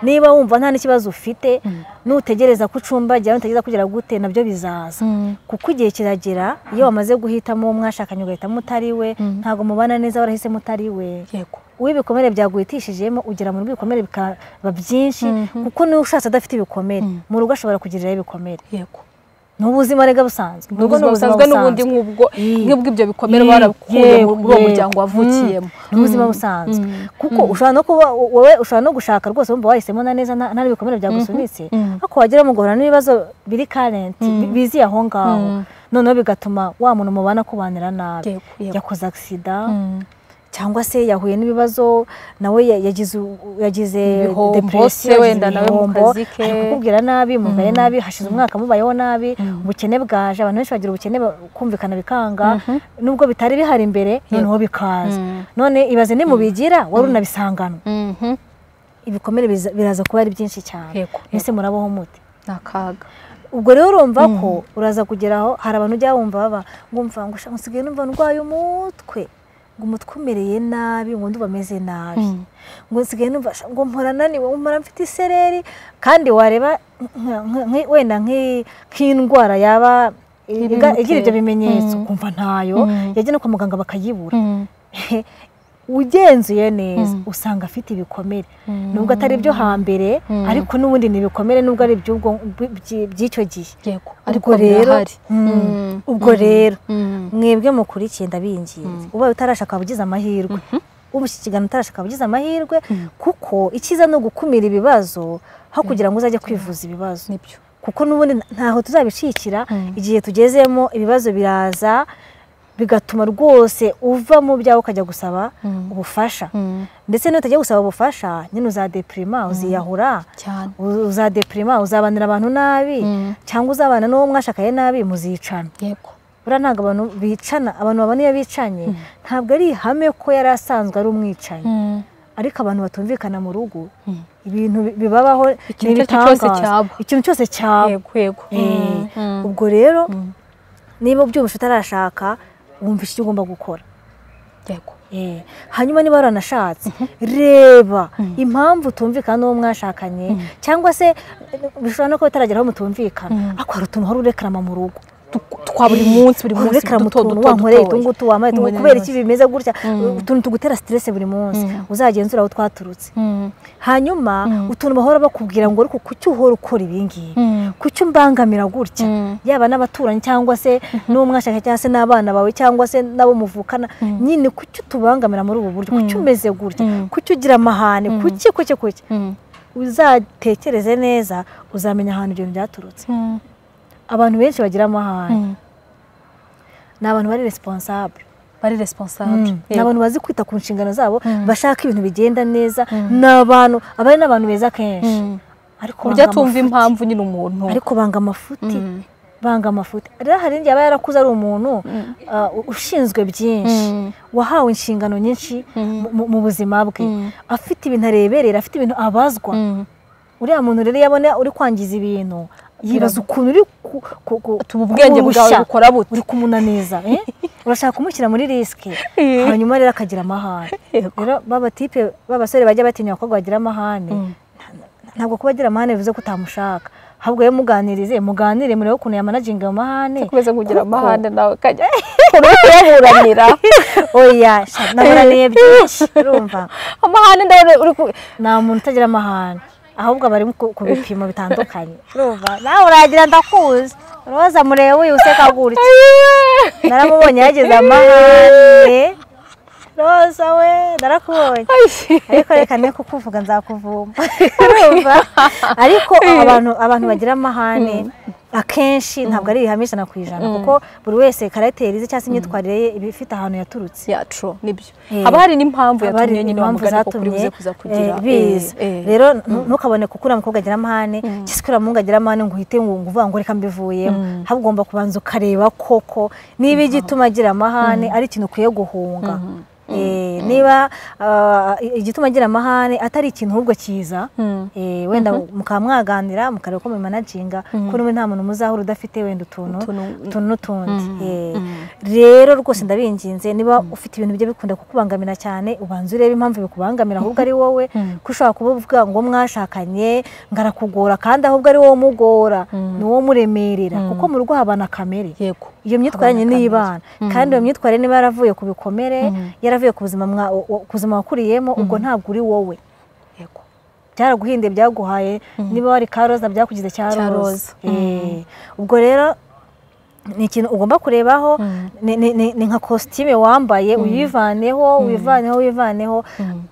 niba wumva nta n'ikibazo ufite nutegereza ko ucumbagira nutegereza kugera gute nabyo bizaza kuko igihe kiragera iyo wamaze guhitamo uwo mwashakanye ugahitamo utari we ntabwo mubana neza warahisemo utari we yego uwo ibikomere byaguhitishijemo ugera mu rugo ibikomere bikaba byinshi kuko niba ushatse adafite ibikomere mu rugo ashobora kugiriraho ibikomere yego ni ubuzima rega busanzwe ni ubuzima busanzwe n'ubundi nk'ubwo Eh. nk'ubwo ibyo bikomere Yego, barakuye muri uwo yego. muryango Mm. wavukiyemo ni ubuzima busanzwe kuko ushobora no kuba wowe ushobora no gushaka rwose wumva wahisemo na neza nta nta n'ibikomere byagusunitse ariko wagira ngo ugahura n'ibibazo biri karenti bizi aho ngaho noneho bigatuma wa muntu mubana kubanira nabi Yego, yego. yakoze agisida cyangwa se yahuye n'ibibazo nawe ya- yagize u- yagize Ibihombo depression, se yagize wenda nawe mu ibihombo, kazi ke. ari kukubwira nabi mugaye nabi hashize umwaka mubayeho nabi ubukene bwaje abantu benshi bagira ubukene ba- kumvikana bikanga nubwo bitari bihari imbere noneho bikaza none ibaze ni mubigira wari unabisanganwe Mhm. ibikomere biza- biraza kuba ari byinshi cyane Yego, ese murabaho mute ni akaga ubwo rero urumva ko uraza kugera aho hari abantu ujya wumva baba ngumva ngo "Sha, nsigaye numva ndwaye umutwe ngo umutwe umereye nabi ngo ndumva ameze nabi ngo nsigaye numva "Sha, ngo mpora naniwe mpora mfite isereri kandi wareba nka- nka- nki- wenda nki- nk'indwara yaba iga- igira ibyo bimenyetso ukumva ntayo yajya no kwa muganga bakayibura ugenzuye neza usanga afite ibikomere nubwo atari ibyo hambere ariko n'ubundi ni ibikomere nubwo ari iby'ubwo by- by'icyo gihe yego ariko ubwo rero birahari Mm. ubwo rero Mm. mwebwe mukurikiye ndabinginze ubaye utarashaka waba ugize amahirwe umushyikirano utarashaka waba ugize amahirwe kuko icyiza ni ugukumira ibibazo aho kugira ngo uzajye kwivuza ibibazo nibyo kuko n'ubundi ntaho tuzabicikira igihe tugezemo ibibazo biraza bigatuma rwose uva mu byawe ukajya gusaba ubufasha ndetse nutajya gusaba ubufasha nyine uzadepirima uziyahura cyane uzadepirima uzabanira abantu nabi cyangwa uzabana n'uwo mwashakaye nabi muzicana yego buriya ntabwo abantu bicana abantu babona iyo bicanye ntabwo ari ihame ko yari asanzwe ari umwicanyi ariko abantu batumvikana mu rugo ibintu bi- bibabaho Ikintu ni icyo ari cyo cyose ibitangaza. cyaba. ikintu cyose cyaba yego yego Eh, Mm. ubwo rero niba ubyumvishe utarashaka wumva icyo ugomba gukora yego Eh, hanyuma niba waranashatse reba impamvu utumvikana n'uwo mwashakanye cyangwa se eh, bishobora no kuba utaragera aho mutumvikana ariko hari utuntu hari urekarama mu rugo twa buri munsi buri munsi urekera mu duto tuntu duto wankoreye dutoya. utungutu wambaye utungutu Ngo kubera neza. iki bimeze gutya utuntu tugutera stress buri munsi uzagenzura aho twaturutse Mm. hanyuma utuntu bahora bakubwira ngo ariko kuki uhora ukora ibingibi Mm. kuki umbangamira gutya Mm. yaba n'abaturanyi cyangwa se n'umwashaka cyangwa se n'abana bawe cyangwa se n'abo muvukana nyine kuki utubangamira muri ubu buryo kuki umeze gutya kuki ugira amahane kuki kuki kuki Mm. uzatekereze neza uzamenya ahantu ibyo bintu byaturutse Mm. abantu benshi bagira amahane Mm. ni abantu bari responsable bari responsable ni Yego. abantu bazi kwita ku nshingano zabo Mm. bashaka ibintu bigenda neza ni abantu aba ari n'abantu beza kenshi Mm. ariko burya banga tumva amafuti. impamvu nyine umuntu ariko banga amafuti Mm. banga amafuti rero hari igihe aba yarakuze ari umuntu uh, ushinzwe byinshi Mm. wahawe inshingano nyinshi Mm. mu- mu buzima bwe Mm. afite ibintu areberera afite ibintu abazwa Mm. uriya muntu rero iyo abona uri kwangiza ibintu yibaza ukuntu uri ku- ku- ku- Tuba ubwenge bwawe kuwushya. bukora bute uri kumunaniza eh? urashaka kumushyira muri risike Eh. hanyuma rero akagira amahane Yego. rero babatipe b'abasore bajya batinya abakobwa bagira amahane Mm. ntabwo kuba agira amahane bivuze ko utamushaka ahubwo iyo muganirize muganire murebe ukuntu yamanaginga ayo mahane kubeza kugira Kuko- amahane nawe kajya kuyaburanira oya sha, naburaniye byinshi urumva amahane ndabona uri ku nta muntu utagira amahane ahubwo aba ari ku ku bipimo bitandukanye urumva nawe uragira ndakuzi roza murebe uyu useka gutya naramubonye yageze amahane roza we narakubonye ariko reka ne kukuvuga nzakuvumba urumva ariko abantu abantu bagira amahane akenshi ntabwo ari ibihame ijana ku ijana kuko buri wese karagiteri ze cyangwa se imyitwarire ye iba ifite ahantu yaturutse yacu nibyo Eh. haba hari n'impamvu Haba hari yatumye nyine wa impamvu mugani ko kuri zatumye, buze kuza kugira eh, biza eh, eh. rero nu- ntukabone kuko uriya mukobwa agira amahane cyangwa se uriya muhungu agira amahane ngo uhite ngo ngo uvuga ngo reka mbivuyemo ahubwo ugomba kubanza ukareba koko niba igituma agira amahane ari ikintu ukwiye guhunga Eh, niba ah, igituma agira amahane atari ikintu ahubwo kiza Mm. eh, wenda mukaba mwaganira mukareba uko mumanaginga ko n'ubu nta muntu muzahura udafite wenda utuntu Utuntu- utuntu n'utundi Eh, rero rwose ndabinginze niba ufite ibintu bijya bikunda kukubangamira cyane ubanza urebe impamvu bikubangamira ahubwo ari wowe ko ushobora kuba uvuga ngo mwashakanye ngo arakugora kandi ahubwo ari wowe umugora ni wowe umuremerera kuko mu rugo habana kamere yego iyo myitwarire ni iy'ibana kandi iyo myitwarire niba yaravuye ku bikomere yaravuye ku buzima mwa- u- ku buzima wakuriyemo ubwo ntabwo uri wowe yego byaraguhinduye byaguhaye niba wari ka roza byakugize cya roza Cya roza. Eh, ubwo rero ni ikintu ugomba kurebaho ni- ni ni- ni nka kositime wambaye uyivaneho wivaneho wivaneho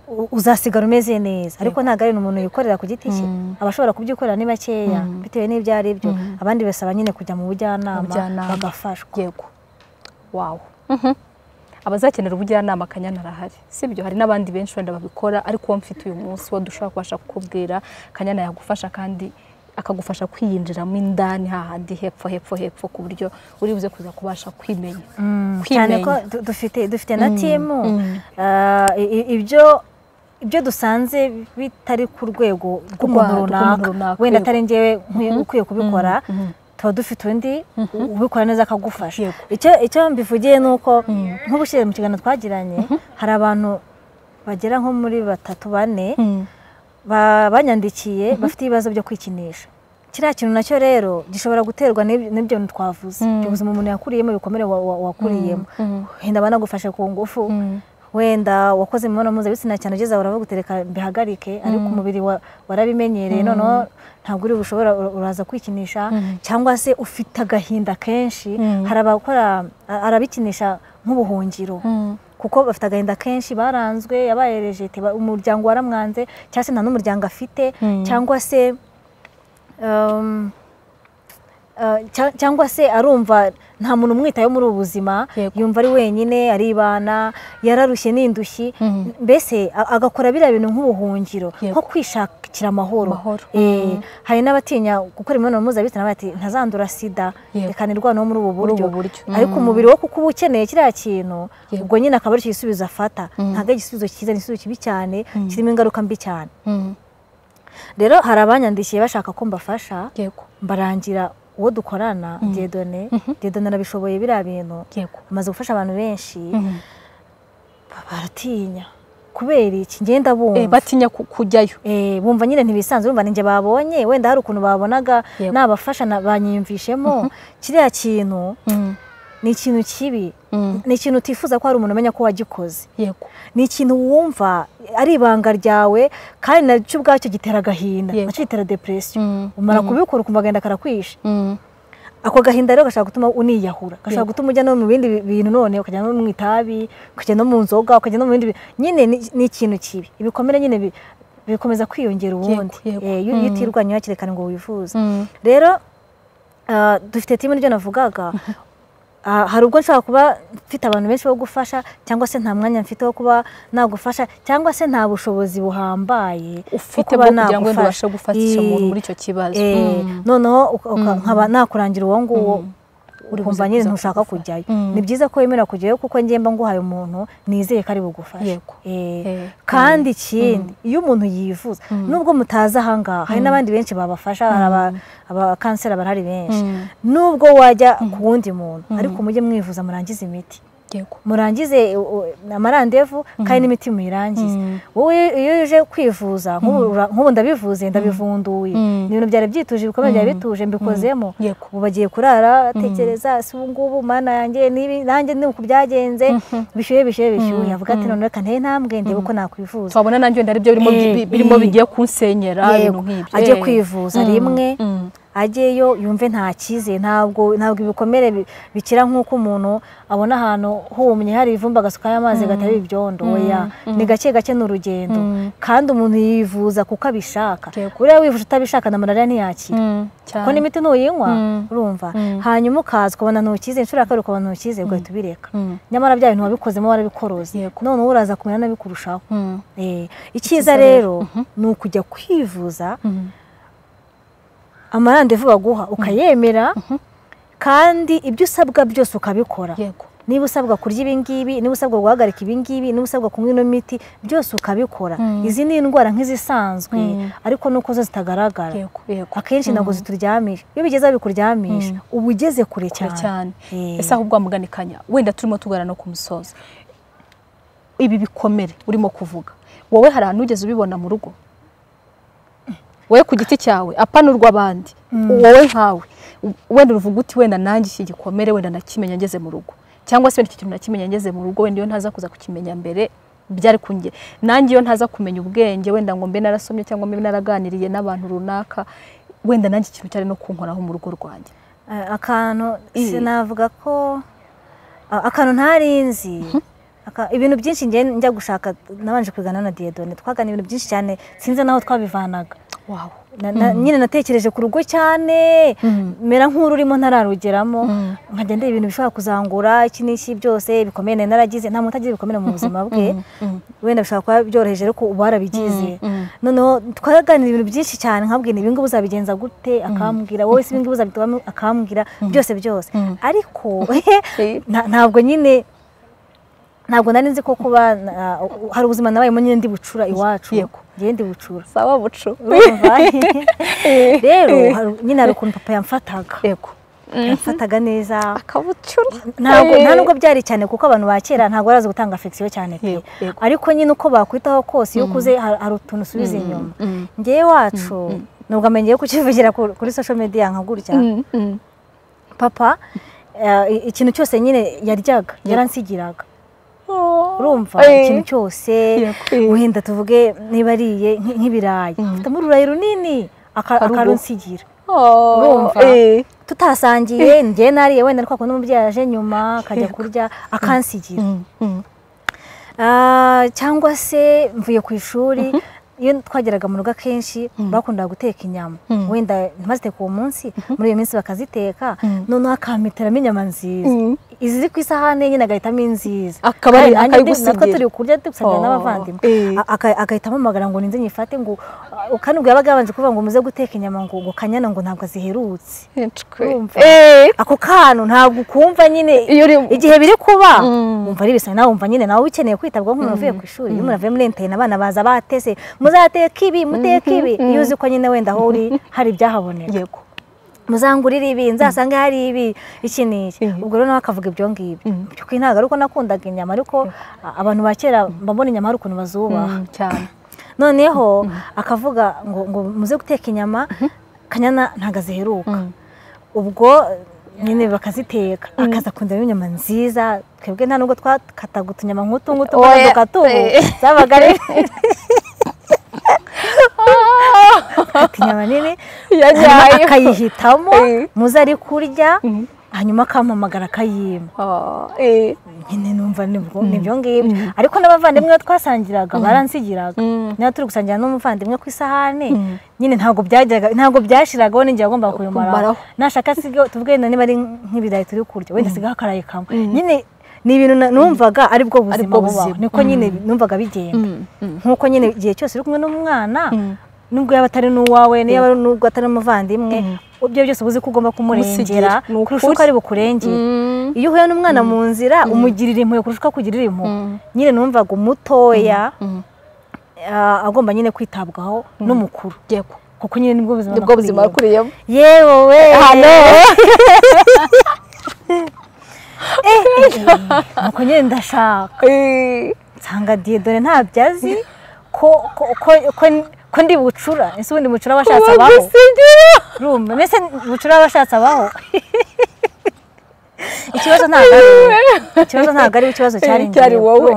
u- uzasigara umeze neza ariko ntabwo ari umuntu yikorera ku giti cye abashobora kubyikorera ni bakeya bitewe n'ibyo ari byo abandi basaba nyine kujya mu bujyanama Ubujyanama. bagafashwa yego wawu Mhm. abazakenera ubujyanama kanyana arahari sibyo hari n'abandi benshi wenda babikora ariko uwo mfite uyu munsi wo dushobora kubasha kukubwira kanyana yagufasha kandi akagufasha kwiyinjiramo indani hahandi hepfo hepfo hepfo ku buryo uri buze kuza kubasha kwimenya cyane kwimenya ko du- dufite dufite na timu Ah, i- i- ibyo ibyo dusanze bitari ku rwego rw'umuntu rw'umuntu runaka runaka, wenda yego. atari njyewe nkwiye- ukwiye kubikora tuba dufite undi ubikora neza akagufasha Yego. icyo icyo mbivugiye ni uko nk'ubushize mu kiganiro twagiranye hari abantu bagera nko muri batatu bane Mm. ba- banyandikiye bafite ibibazo byo kwikinisha kiriya kintu nacyo rero gishobora guterwa n'ib- n'ibyo bintu twavuze ubuzima umuntu yakuriyemo ibikomere wa- wa- wakuriyemo wenda banagufashe ku ngufu wenda wakoze imibonano mpuzabitsina cyane ugeze aho urabagutereka bihagarike ariko umubiri wa- warabimenyereye noneho ntabwo uri bushobora ura- uraza kwikinisha cyangwa se ufite agahinda kenshi hari abakora a- arabikinisha nk'ubuhungiro kuko bafite agahinda kenshi baranzwe yabaye rejete ba- umuryango waramwanze cyangwa se nta n'umuryango afite cyangwa se um, uh, cya- cyangwa se arumva nta muntu umwitayeho muri ubu buzima Yego. yumva ari wenyine aribana yararushye n'indushyi mbese a- agakora biriya bintu nk'ubuhungiro Yego. nko kwishakira amahoro Amahoro. Eh, hari n'abatinya gukora imibonano mpuzabitsina bati ntazandura sida Yego. reka nirwaneho muri ubu Muri ubu buryo buryo. ariko umubiri wo kuko uba ukeneye kiriya kintu Yego. ubwo nyine akaba ari cyo gisubizo afata ntabwo ari igisubizo cyiza ni igisubizo kibi cyane kirimo ingaruka mbi cyane Mm. rero hari abanyandikiye bashaka ko mbafasha yego mbarangira uwo dukorana dedone dedone arabishoboye biriya bintu yego amaze gufasha abantu benshi baratinya kubera iki ngenda bumva batinya ku- kujyayo Eh, bumva nyine ntibisanzwe bumva ninjye babonye wenda hari ukuntu babonaga Yego. nabafasha na- banyiyumvishemo kiriya kintu ni ikintu kibi Mm. ni ikintu utifuza ko hari umuntu umenya ko wagikoze yego ni ikintu wumva ari ibanga ryawe kandi nacyo ubwacyo gitera agahinda Yego. nacyo gitera depression Mm. umara kubikora ukumva agenda karakwishe Mm. ako gahinda rero gashobora gutuma uniyahura gashobora Yego. gutuma ujya no mu bindi bi- bintu none ukajya no mu itabi ukajya no mu nzoga ukajya no mu bindi bi- nyine ni- ni ikintu kibi ibikomere nyine bi- bikomeza kwiyongera ubundi yego. Eh, iyo Mm. iyo utirwanya hakiri ngo wivuze Mm. rero ah, dufite timu niryo navugaga Ah, hari ubwo nshobora kuba mfite abantu benshi bo gufasha cyangwa se nta mwanya mfite wo kuba nagufasha cyangwa se nta bushobozi buhambaye bwo ufite kuba bwo kugira ngo wenda nagufasha. ubashe gufasha umuntu Eh, muri icyo kibazo Eh, Mm. noneho uka- uka- nkaba nakurangira uwo nguwo Uri ukumva buze nyine kuza ntushaka kugufasha. kujyayo Mm. ni byiza ko wemera kujyayo kuko ngemba nguhaye umuntu nizeye ko ari bugufashe Yego. Eh, Eh, kandi ikindi iyo umuntu yivuza nubwo mutazi ahangaha hari n'abandi benshi babafasha hari aba- abakanseri barahari benshi Mm. nubwo wajya ku wundi muntu ariko mujye mwivuza murangize imiti yego murangize u- u- amarandevu kandi n'imiti muyirangize Mm. wowe iyo uje kwivuza nk'ubu ura- nk'ubu ndabivuze ndabivunduye Mm. ni ibintu byari byituje ibikomere byari bituje mbikozemo Yego. ubu bagiye kurara tekereza si ubu ngubu mana yanjye nibi nanjye ni uku byagenze bishyuye bishyuye bishyuye avuga ati none reka ntere intambwe ndebe uko nakwivuza twabona nanjye wenda aribyo birimo Eh, bi- birimo eh. bigiye kunsenyera ibintu Yego, nk'ibyo ajye Eh. kwivuza Mm. rimwe Mm. ajyeyo yumve nta cyizere ntabwo ntabwo ibikomere bi- bikira nk'uko umuntu abona ahantu humye hari ivumbi agasukayo amazi gatari ibyondo oya ni gake gake ni urugendo kandi umuntu yivuza kuko abishaka Yego. buriya wivuje utabishaka na malariya ntiyakira Mm. cyane kuko n'imiti nuyinywa Mm. urumva Mm. hanyuma ukaza ukabona ntukize inshuro ya kabiri ukabona ntukize ugahita ubireka Mm. nyamara bya bintu wabikoze warabikoroze Yego. none wowe uraza kumenya nabikurushaho Mm. Eh, icyiza rero ni ukujya kwivuza Mm. amarandevu baguha ukayemera kandi ibyo usabwa byose ukabikora yego niba usabwa kurya ibingibi niba usabwa guhagarika ibingibi niba usabwa kunywa ino miti byose ukabikora izi ni indwara nk'izisanzwe ariko nuko zo zitagaragara yego yego akenshi ntabwo zituryamisha iyo bigeze aho bikuryamisha uba ugeze kure kure cyane cyane Eh. ese ahubwo wamuganikanya wenda turimo tugana no ku musozo ibi bikomere urimo kuvuga wowe hari ahantu ugeze ubibona mu rugo wowe ku giti cyawe apanurwa abandi wowe nkawe wenda uvuga uti wenda nanjye iki gikomere wenda nakimenya ngeze mu rugo cyangwa se wenda iki kintu nakimenya ngeze mu rugo wenda iyo ntaza kuza kukimenya mbere byari kunjye nanjye iyo ntaza kumenya ubwenge wenda ngo mbe narasomye cyangwa mbe naraganiriye n'abantu runaka wenda nanjye ikintu cyari no kunkoraho mu rugo rwanjye Eh, akantu Eh. sinavuga ko a- akantu ntari nzi Aka- ibintu byinshi njye njya gushaka nabanje kwigana na diyedone twagana ibintu byinshi cyane sinzi naho twabivanaga wawe Na- na- nyine natekereje ku rugo cyane mera nk'ururimo ntararugiramo nkajya ndeba ibintu bishobora kuzangura iki n'iki byose bikomeye nari naragize nta muntu utagize ibikomere mu buzima bwe wenda bishobora kuba byoroheje ariko uba warabigize noneho twaraganira ibintu byinshi cyane nkabwira ibi ngibi uzabigenza gute akambwira wowe si ibi ngibi uzabitoramo akambwira byose byose ariko nta- ntabwo nyine ntabwo nari nzi ko kuba na- hari ubuzima nabayemo nyine ndi bucura iwacu Yego. ngewe ndi bucura sawa bucu urumva rero hari- nyine hari ukuntu papa yamfataga yego yamfataga neza akabucura ntabwo nta nubwo byari cyane kuko abantu ba kera ntabwo barazi gutanga afegisiyo cyane pe Yego, yego. ariko nyine uko bakwitaho kose iyo ukuze hari hari utuntu usubiza inyuma ngewe wacu nubwo amenyeye kukivugira ku- kuri social media nka gutya papa eh, i- ikintu cyose nyine yaryaga yaransigiraga urumva ikintu cyose Yego. wenda tuvuge niba ariye nk- nk'ibirayi mfitemo ururayi runini aka- Karugo. akarunsigira urumva urumva tutasangiye njye nariye wenda ariko akunda umubyeyi aje nyuma akajya kurya akansigira Ah, cyangwa se mvuye ku ishuri iyo twageraga mu rugo akenshi bakundaga guteka inyama wenda ntibaziteka uwo munsi muri iyo minsi bakaziteka noneho akampitiramo inyama nziza Mm. izi ziri ku isahane nyine agahitamo inziza Akaba ari- Kandi akayigusigira. natwe turi kurya dusangira Oh, n'abavandimwe eh. A- aka- agahitamo amagara ngo ninze nyifate ngo ah, kandi ubwo yabaga yabanje kuvuga ngo muze guteka inyama ngo ngo kanyana ngo ntabwo ziherutse Urumva? ako kantu ntabwo ukumva nyine Iyo uri- igihe biri kuba wumva ari bisanzwe nawe wumva nyine nawe ukeneye kwitabwaho nk'umuntu uvuye ku ishuri iyo umuntu avuye muri enterinete abana baza batese muzateka ibi muteka ibi iyo uzi ko nyine wenda aho uri hari ibyahaboneka yego muzangurire ibi nzasange hari ibi iki n'iki ubwo rero nawe akavuga ibyo ngibyo by'ukuri ntabwo ari uko nakundaga inyama ariko abantu ba kera mba mbona inyama hari ukuntu bazubaha cyane noneho akavuga ngo ngo muze guteka inyama kanyana ntabwo aziheruka ubwo nyine bakaziteka akaza kundamo inyama nziza twebwe nta nubwo twakataga utunyama nk'utu ngutu tukaduka tubu zabaga ari inyama nini akayihitamo muze ari kurya hanyuma akampamagara akayima nyine numva nibyo ngibyo ariko n'abavandimwe twasangiraga baransigiraga niba turi gusangira n'umuvandimwe ku isahane nyine ntabwo byajyaga ntabwo byashiragaho n'igihe agomba kubimaraho nashaka asigaho tuvuge niba ari nk'ibirayi turi kurya wenda asigaho akarayi kamwe nyine ni ibintu numvaga ari bwo buzima bubaho niko nyine numvaga bigenda nk'uko nyine igihe cyose uri kumwe n'umwana nubwo yaba atari n'uwawe niba nubwo atari umuvandimwe ibyo byose uba uzi ko ugomba kumurengera kurusha uko ari bukurengere iyo uhuye n'umwana mu nzira umugirira impuhwe kurusha uko akugirira impuhwe nyine numvaga umutoya agomba nyine kwitabwaho n'umukuru kuko nyine nibwo buzima bakuriyemo yewe we nuko nyine ndashaka nsanga dore ntabyo azi ko ndi bucura ese ubundi bucura abashatse abaho rumva mbese bucura abashatse abaho ikibazo ntabwo ari ikibazo ntabwo ari ikibazo cyari wowe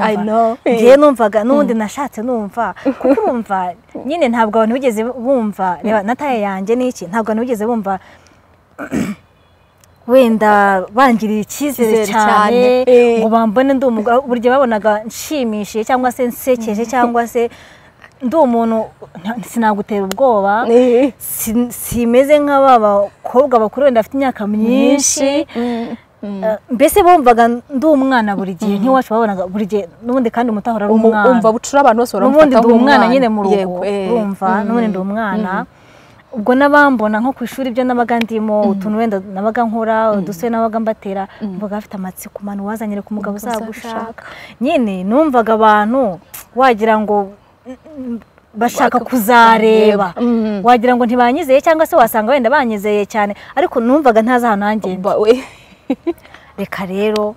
ngewe numvaga n'ubundi nashatse numva kuko urumva nyine ntabwo abantu bigeze bumva reba na taye yanjye n'iki ntabwo abantu bigeze bumva wenda bangirira icyizere cyane ngo bambone ndi umugabo burya babonaga nshimishije cyangwa se nsekeje cyangwa se ndi umuntu sinagutera ubwoba simeze nk'aba bakobwa bakuru wenda bafite imyaka myinshi mbese bumvaga ndi umwana buri gihe nk'iwacu babonaga buri gihe n'ubundi kandi umutahora ari umwana umva bucura abantu bose n'ubundi baramufata ndi umwana nyine mu rugo urumva n'ubundi ndi umwana ubwo n'abambona nko ku ishuri ibyo nabaga ndimo utuntu wenda nabaga nkora udusore nabaga mbatera mbaga bafite amatsiko manu wazanyire ku mugabo uzagushaka nyine numvaga abantu wagira ngo bashaka kuzareba wagira ngo ntibanyizeye cyangwa se wasanga wenda banyizeye cyane ariko numvaga ntazi ahantu hangenda reka rero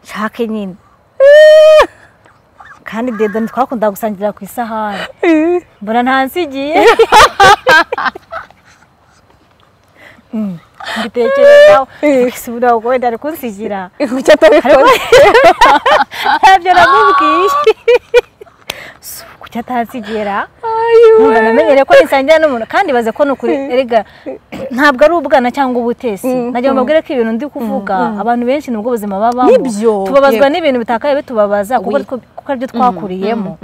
nshake nyine kandi dedo ntitwakunda gusangira ku isahani mbona ntansigiye mbitekerezaho ese buriya ubwo wenda ari kunsigira icyo atabikora ntabyo namubwiye kuki atansigira ntabwo namenyere ko nisangira n'umuntu kandi baze ko ni ukuri erega ntabwo ari ubwana cyangwa ubutesi nagira ngo mbabwire ko ibintu ndi kuvuga abantu benshi nibwo buzima babamo Nibyo. tubabazwa n'ibintu bitakaye bitubabaza kuko ari two- kuko aribyo twakuriyemo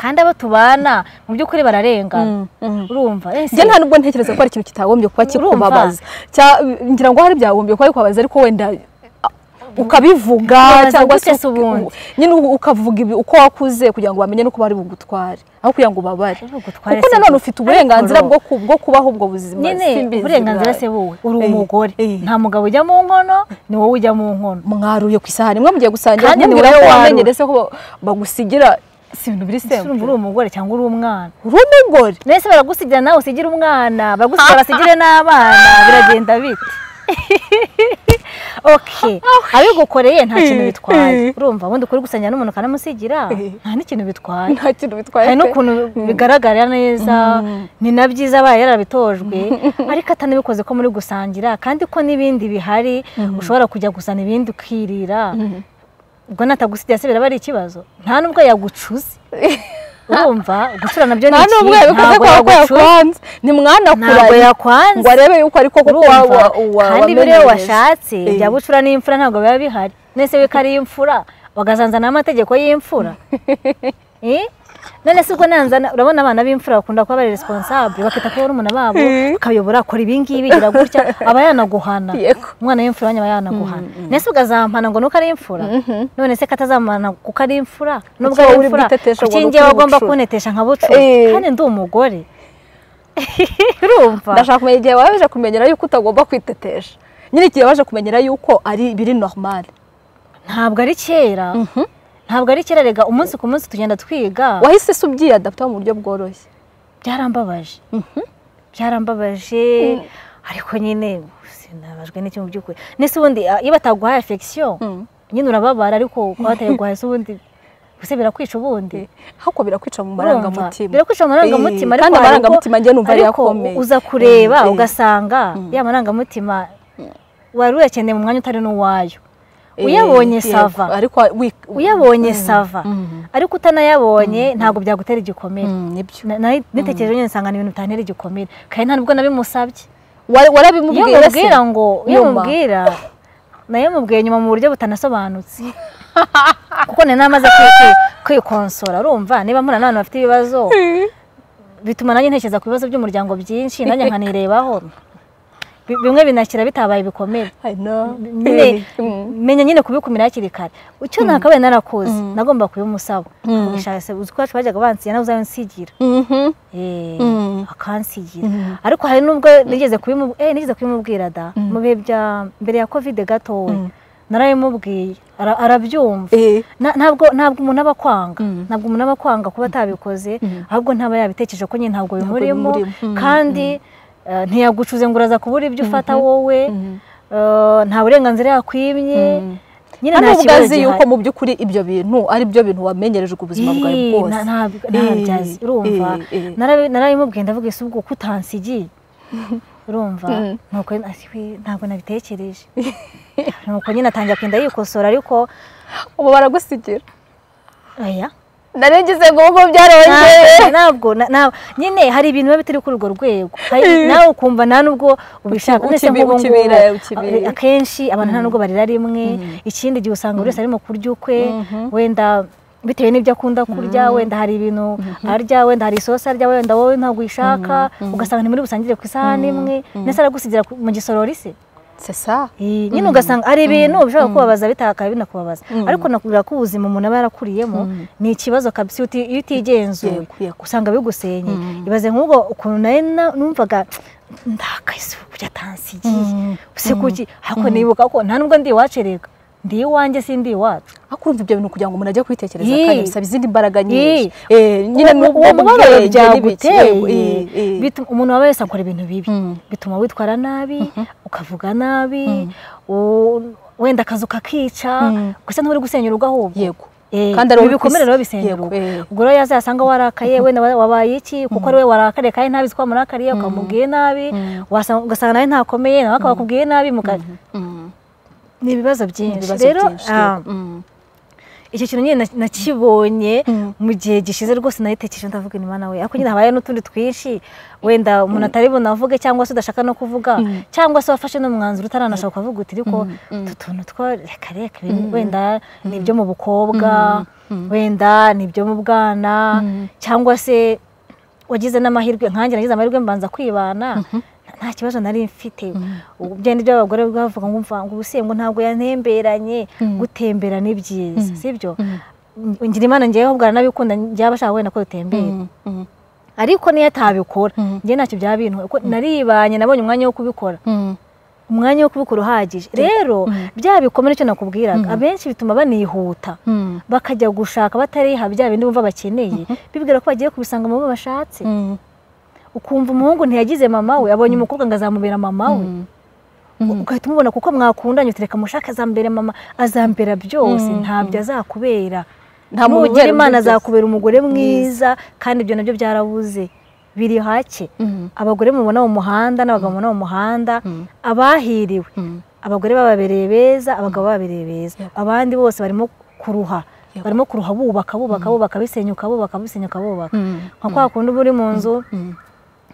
kandi abo tubana mu by'ukuri bararengana urumva ese njye nta nubwo ntekereza ko hari ikintu kitagombye kuba kikubabaza Cya- ngira ngo hari byagombye kuba bikubabaza ariko wenda ah, ukabivuga Kubabaza cyangwa se gutya si ubundi. nyine u- ukavuga ibi- uko wakuze kugira ngo bamenye n'uko bari bugutware aho kugira ngo ubabare bugutware kuko si nanone bwo. ufite uburenganzira Ariko bwo ku- bwo kubaho ubwo buzima nyine simbizi uburenganzira bwawe. se buwe uri Eh, umugore eh. nta mugabo ujya mu nkono ni wowe ujya mu nkono mwaruye ku isahani mwe mugiye gusangira Kandi ni kumubwira wowe ko warura. wamenyere se ko bagusigira si ibintu biri Ese urumva sempure uri umugore cyangwa uri umwana uri umugore nese baragusigira nawe usigire umwana baragusigira basigire n'abana biragenda bite okay abigukoreye nta kintu bitwaye Eh. urumva ubundi kuri gusangira n'umuntu ukanamusigira Eh. nta n'ikintu bitwaye nta kintu bitwaye hari pe. n'ukuntu bigaragarira neza ni na byiza abaye yarabitojwe ariko atanabikoze ko muri gusangira kandi ko n'ibindi bihari ushobora kujya gusana ibindi ukirira ubwo natagusigaye se biraba ari ikibazo nta n'ubwo yagucuze urumva gucura nabyo ni nta n'ubwo ikintu ntabwo yabikoze kwa ko yagucuze yakwanze ntimwanakuranye ntabwo ngo yakwanze arebe yuko ariko koko urumva waba kandi biriya washatse Eh. bya bucura n'imfura ntabwo biba bihari nese we ko ari imfura bagazanzana n'amategeko y'imfura Eh? none se ubwo nanzana urabona abana b'imfura bakunda kuba bari responsable bakita ko barumuna babo bakayobora akora ibi ngibi gira gutya aba yanaguhana Yego. umwana w'imfura nyaba yanaguhana nese ugazampana ngo nuko ari imfura none se katazamana kuko ari imfura nubwo Kuki wowe ari uri imfura bwitotesha ngo kuki ni njyewe ukuri agomba bucura? kunetesha nka bucura Eh. kandi ndi umugore urumva ndashaka kumenya igihe waje kumenyera yuko utagomba kwitetesha nyine igihe waje kumenyera yuko ari biri normal ntabwo ari kera ntabwo ari kera rega umunsi ku munsi tugenda twiga wahise se ubyiyadapta mu buryo bworoshye byarambabaje byarambabaje ariko nyine sinabajwe n'icyo mu by'ukuri ndetse ubundi ah, iyo bataguhaye afegisiyo nyine urababara ariko kuba bataguhaye se ubundi gusa birakwica ubundi ahubwo birakwica mu Urumva? marangamutima birakwica mu marangamutima Eh, ariko kandi hari ubwo- amarangamutima njye numva ari ariko akomeye uza kureba Mm, eh. ugasanga ya marangamutima wari uyakeneye mu mwanya utari n'uwayo uyabonye Eh, sava ariko wi- uyabonye sava Mm. ariko utanayabonye ntabwo byagutera igikomere Mm, nibyo Na- na- nitekereje nyine nsanga ni ibintu bitantera igikomere kandi nta nubwo nabimusabye Wa- iyo warabimubwira se mubwira ngo iyo nyuma. mubwira nayo mubwiye nyuma mu buryo butanasobanutse kuko nari namaze kwi- kwi- kwikonsora urumva niba murana n'abantu bafite ibibazo bituma nanjye ntekereza ku bibazo by'umuryango byinshi nanjye nkanirebaho Bi- bimwe binashyira bitabaye ibikomere I know. nyine Mm. menya nyine kubikumira hakiri kare icyo nakabaye narakoze nagomba kubimusaba Mm. kubishaka se uzi ko iwacu bajyaga bansigira nawe uzabansigira Mhm. Eh, Mm. akansigira Mm. ariko hari nubwo nigeze kubimu- eh, nigeze kubimubwira da mu bihe bya mbere ya kovide gatoya narabimubwiye ara- arabyumva Eh, Na- ntabwo ntabwo umuntu aba akwanga Mm. ntabwo umuntu aba akwanga kuba atabikoze ahubwo ntaba yabitekereje ko nyine ntabwo Ntabwo bimurimo bimurimo. Mm, kandi eh, ntiyagucuze ngo uraza kubura ibyo ufata wowe Mhm. eh, nta burenganzira yakwimye Mm. nyine hano nta ubwo kibazo azi yuko gihari mu by'ukuri ibyo bintu ari byo bintu wamenyerejwe ubuzima bwawe Ii, na- bwose ntabwo- ntabyo azi Eh, urumva eh, eh. Narabi- narabimubwiye ndavuga ese ubwo ko utansigiye urumva Mm. nuko ati, "We, ntabwo nabitekereje nuko nyine atangira kugenda yikosora ariko ubu baragusigira oya narengize ngo ubu Ntabwo- byarongeye ntabwo na- na- nyine hari ibintu biba bitari kuri urwo rwego Hari- nawe ukumva nta nubwo ubishaka Ukibi- ndetse nk'ubu ngubu ukibira, ukibira. a- akenshi abantu nta nubwo barira rimwe ikindi gihe usanga buri wese arimo kurya ukwe wenda bitewe n'ibyo akunda kurya wenda hari ibintu arya wenda hari isosi arya wenda wowe ntabwo uyishaka ugasanga ntimuri busangire ku isahani imwe ndetse aragusigira ku- mu gisorori se sesa Eh, nyine ugasanga hari ibintu bishobora kubabaza bitakaba binakubabaza ariko nakubwira ko ubuzima umuntu aba yarakuriyemo ni ikibazo kabisa uti- iyo utigenzuye Yego, yego. usanga bigusenye ibaze nk'ubwo ukuntu nawe na- numvaga ndakazi kujya tansigiye use kuki ariko nibuka ko nta nubwo ndi iwacereka ndi iwanjye sindi iwacu ariko urumva ibyo bintu kugira ngo umuntu ajye kwitekereza Ii. kandi bisaba izindi mbaraga nyinshi Ii. Eh, nyine Uwo- n'ubwo uwo mubabaro bwenge n'ibiki, byaguteye yego, eh, eh. bituma- umuntu waba wese akora ibintu bibi Mm. bituma witwara nabi ukavuga nabi u- wenda akazu kakica gusa nturi gusenya urugo ahubwo yego Eh, kandi ari ibi uri ku bikomere isi. rero bisenya Yego, urugo eh. ubwo rero yazasanga warakaye wenda wa- wabaye iki kuko ari we warakariye kandi ntabizi ko wamurakariye ukamubwiye nabi wasanga- ugasanga nawe ntakomeye nawe akaba akubwiye nabi muka- Mm. ni ibibazo byinshi ibibazo rero byinshi ah, yego. Mm. icyo kintu nyine na- nakibonye Mm. mu gihe gishize rwose nayitekereje ndavuga ni mana we ariko nyine habaye n'utundi twinshi wenda umuntu atari bunavuge cyangwa se udashaka no kuvuga cyangwa se wafashe n'umwanzuro utaranashaka kuvuga uti ariko utu tuntu two reka reka ibi wenda ni ibyo mu bukobwa wenda ni ibyo mu bwana cyangwa se wagize n'amahirwe nkanjye nagize amahirwe mbanza kwibana nta kibazo nari mfite Ubu byenda iby'abagore bavuga ngo mva ngo ubuse ngo ntabwo yantemberanye gutembera ni byiza sibyo ngira imana ngewe ahubwo aranabikunda njyewe abashaka wenda ko dutembera Mm. Mm. ariko niyo atabikora njye ntacyo byaba bintwaye kuko naribanye nabonye umwanya wo kubikora Mm. umwanya wo kubikora uhagije rero bya bikomere icyo nakubwiraga abenshi bituma banihuta Mm. bakajya gushaka batariha bya bindi bumva bakeneye bibwira ko bagiye kubisanga mu bo bashatse Mm. ukumva umuhungu ntiyagize mama we abonye umukobwa ngo azamubera mama we ugahita umubona kuko mwakundanye utereka mushaka azambere mama azambera byose ntabyo azakubera Nta muntu nugira ubera imana ibyo byose. azakubera umugore mwiza kandi ibyo nabyo byarabuze biri hake abagore mubona mu muhanda n'abagabo mubona mu muhanda abahiriwe abagore bababereye beza abagabo bababereye beza abandi bose barimo kuruha barimo kuruha bubaka bubaka bubaka bisenyuka bubaka bisenyuka bubaka nka kwa kundi uba uri mu nzu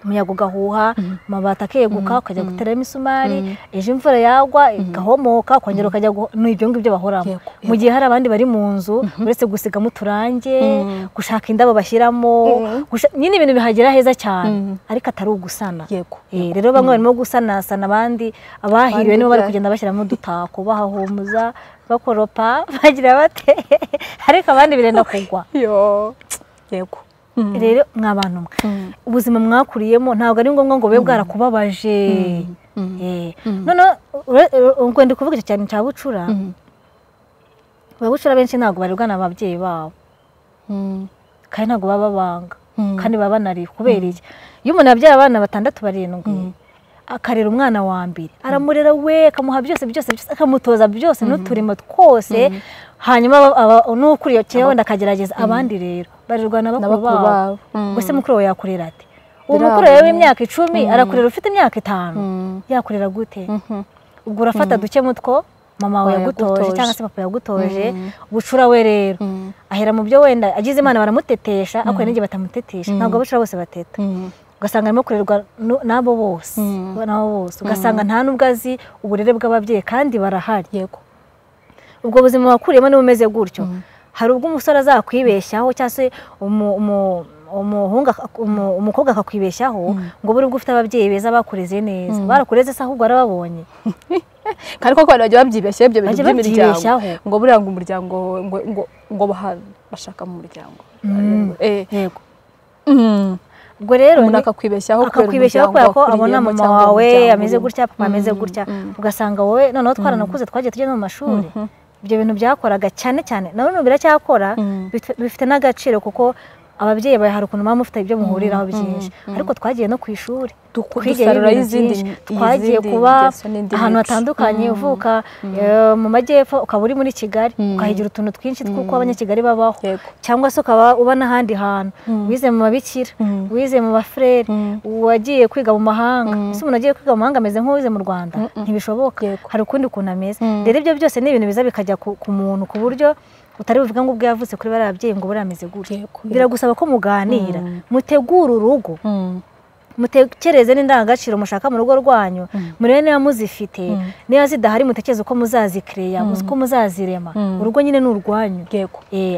umuyaga ugahuha amabati akeguka ukajya guteramo imisumari ejo imvura yagwa igahomoka ukongera ukajya guho- ni ibyo ngibyo bahoramo Yego, mu gihe hari abandi bari mu nzu uretse gusigamo uturange gushaka indabo bashyiramo gusha- nyine ibintu bihagera heza cyane ariko atari ugusana Yego. Eh, rero bamwe barimo gusanasana abandi abahiriwe Abandi nibo bari bya- kugenda bashyiramo udutako bahahumuza bakoropa bagira bate ariko abandi birenda kugwa Yo. Yego. rero mwa bantu mwe ubuzima mwakuriyemo ntabwo ari ngombwa ngo bube bwarakubabaje Eh, noneho ure- ure- ubwo ndi kuvuga icyo cyane cya bucura ababucura benshi ntabwo barebwa n'ababyeyi babo kandi ntabwo baba babanga kandi baba banariye kubera iki iyo umuntu yabyaye abana batandatu barindwi akarera umwana wa mbere aramurera we akamuha byose byose byose akamutoza byose n'uturimo twose hanyuma n'ukuriye kera wenda akagerageza abandi rero barirwana bakuru babo gusa mukuru wawe yakurera ati uwo mukuru wawe w'imyaka icumi arakurera ufite imyaka itanu yakurera gute ubwo urafata duke mutwo mama wawe yagutoje cyangwa se papa yagutoje bucura we rero ahera mu byo wenda agize imana baramutetesha ariko n'igihe batamutetesha ntabwo abucura bose bateta ugasanga arimo kurerwa n'abo bose n'abo bose ugasanga nta n'ubwo azi uburere bw'ababyeyi kandi barahari yego ubwo buzima wakuriyemo niba umeze gutyo hari ubwo umusore azakwibeshyaho cyangwa se umukobwa akakwibeshyaho ngo buri ubwo ufite ababyeyi beza bakureze neza barakureze se ahubwo warababonye kandi koko abantu bajya babyibeshyaho ibyo bintu by'imiryango ngo buriya ngo umuryango ngo bashaka mu muryango yego ubwo rero umuntu akakwibeshyaho akakwibeshyaho kubera ko abona mama wawe ameze gutya papa ameze gutya ugasanga wowe noneho twaranakuze twagiye tujya no mu mashuri ibyo bintu byakoraga cyane cyane na none biracyakora bifite n'agaciro kuko ababyeyi hari ukuntu muba mufite ibyo muhuriraho byinshi ariko twagiye no ku ishuri twigeyeho byinshi twagiye kuba ahantu hatandukanye uvuka mu majyepfo ukaba uri muri kigali ukahigira utuntu twinshi tw'uko abanyakigali babaho cyangwa se ukaba uba n'ahandi hantu wize mu mabikira wize mu bafureri wagiye kwiga mu mahanga ese umuntu agiye kwiga mu mahanga ameze nk'uwize mu rwanda ntibishoboka hari ukundi kuntu ameze rero ibyo byose ni ibintu biza bikajya ku muntu ku buryo utari buvuga ngo ubwo yavutse kuri bariya babyeyi ngo buriya ameze gutya biragusaba ko muganira mutegura urugo mutekereze n'indangagaciro mushaka mu rugo rwanyu murebe niba muzifite niba zidahari mutekereze uko muzazikereya uko muzazirema urugo nyine ni urwanyu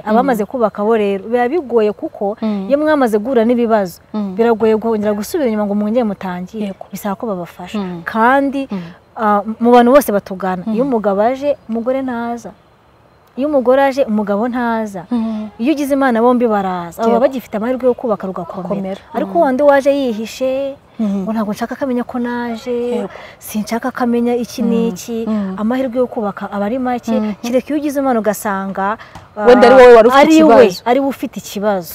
abamaze kubaka bo rero biba bigoye kuko iyo mwamaze guhura n'ibibazo biragoye kongera gusubira inyuma ngo mwongere mutangire bisaba ko babafasha kandi mu bantu bose batugana iyo umugabo aje umugore ntaza iyo umugore aje umugabo ntaza iyo ugize imana bombi baraza baba bagifite amahirwe yo kubaka rugakomera ariko wandi waje yihishe ngo ntabwo nshaka akamenya ko naje sinshaka akamenya iki n'iki amahirwe yo kubaka aba ari make kereka iyo ugize imana ugasanga wenda ari wowe wari ufite ikibazo ari we ufite ikibazo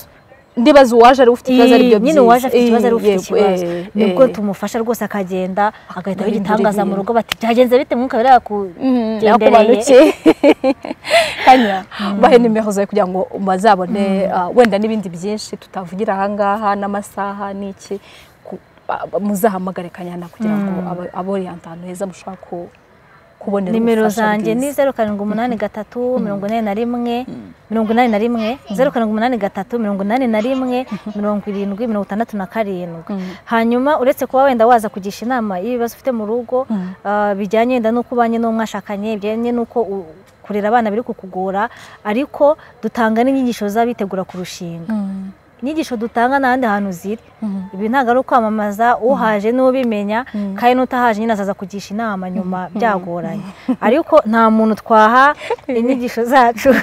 ndibaza uwaje ari ufite ikibazo ari byo nyine uwaje afite ikibazo ari ufite ikibazo nibwo tumufasha rwose akagenda agahitaho igitangaza mu rugo bati byagenze bite mwuka biriya kugendereye kanya bahe nimero zawe kugira ngo bazabone wenda n'ibindi byinshi tutavugira aha ngaha n'amasaha n'iki muzahamagare kanyana kugira ngo aboriyante ahantu heza mushobora kubonera nimero zanjye ni zeru karindwi umunani gatatu mirongo inani na rimwe mirongo inani na rimwe zeru karindwi umunani gatatu mirongo inani na rimwe mirongo irindwi mirongo itandatu na karindwi hanyuma uretse kuba wenda waza kugisha inama y'ibibazo ufite mu rugo bijyanye wenda n'uko ubanye n'umwashakanye bijyanye n'uko kurera abana biri kukugora ariko dutanga n'inyigisho z'abitegura kurushinga inyigisho dutanga n'ahandi hantu ziri ibi ntabwo ari ukwamamaza uhaje n'ubimenya kandi n'utahaje nyine azaza kugisha inama nyuma byagoranye ariko nta muntu twaha inyigisho zacu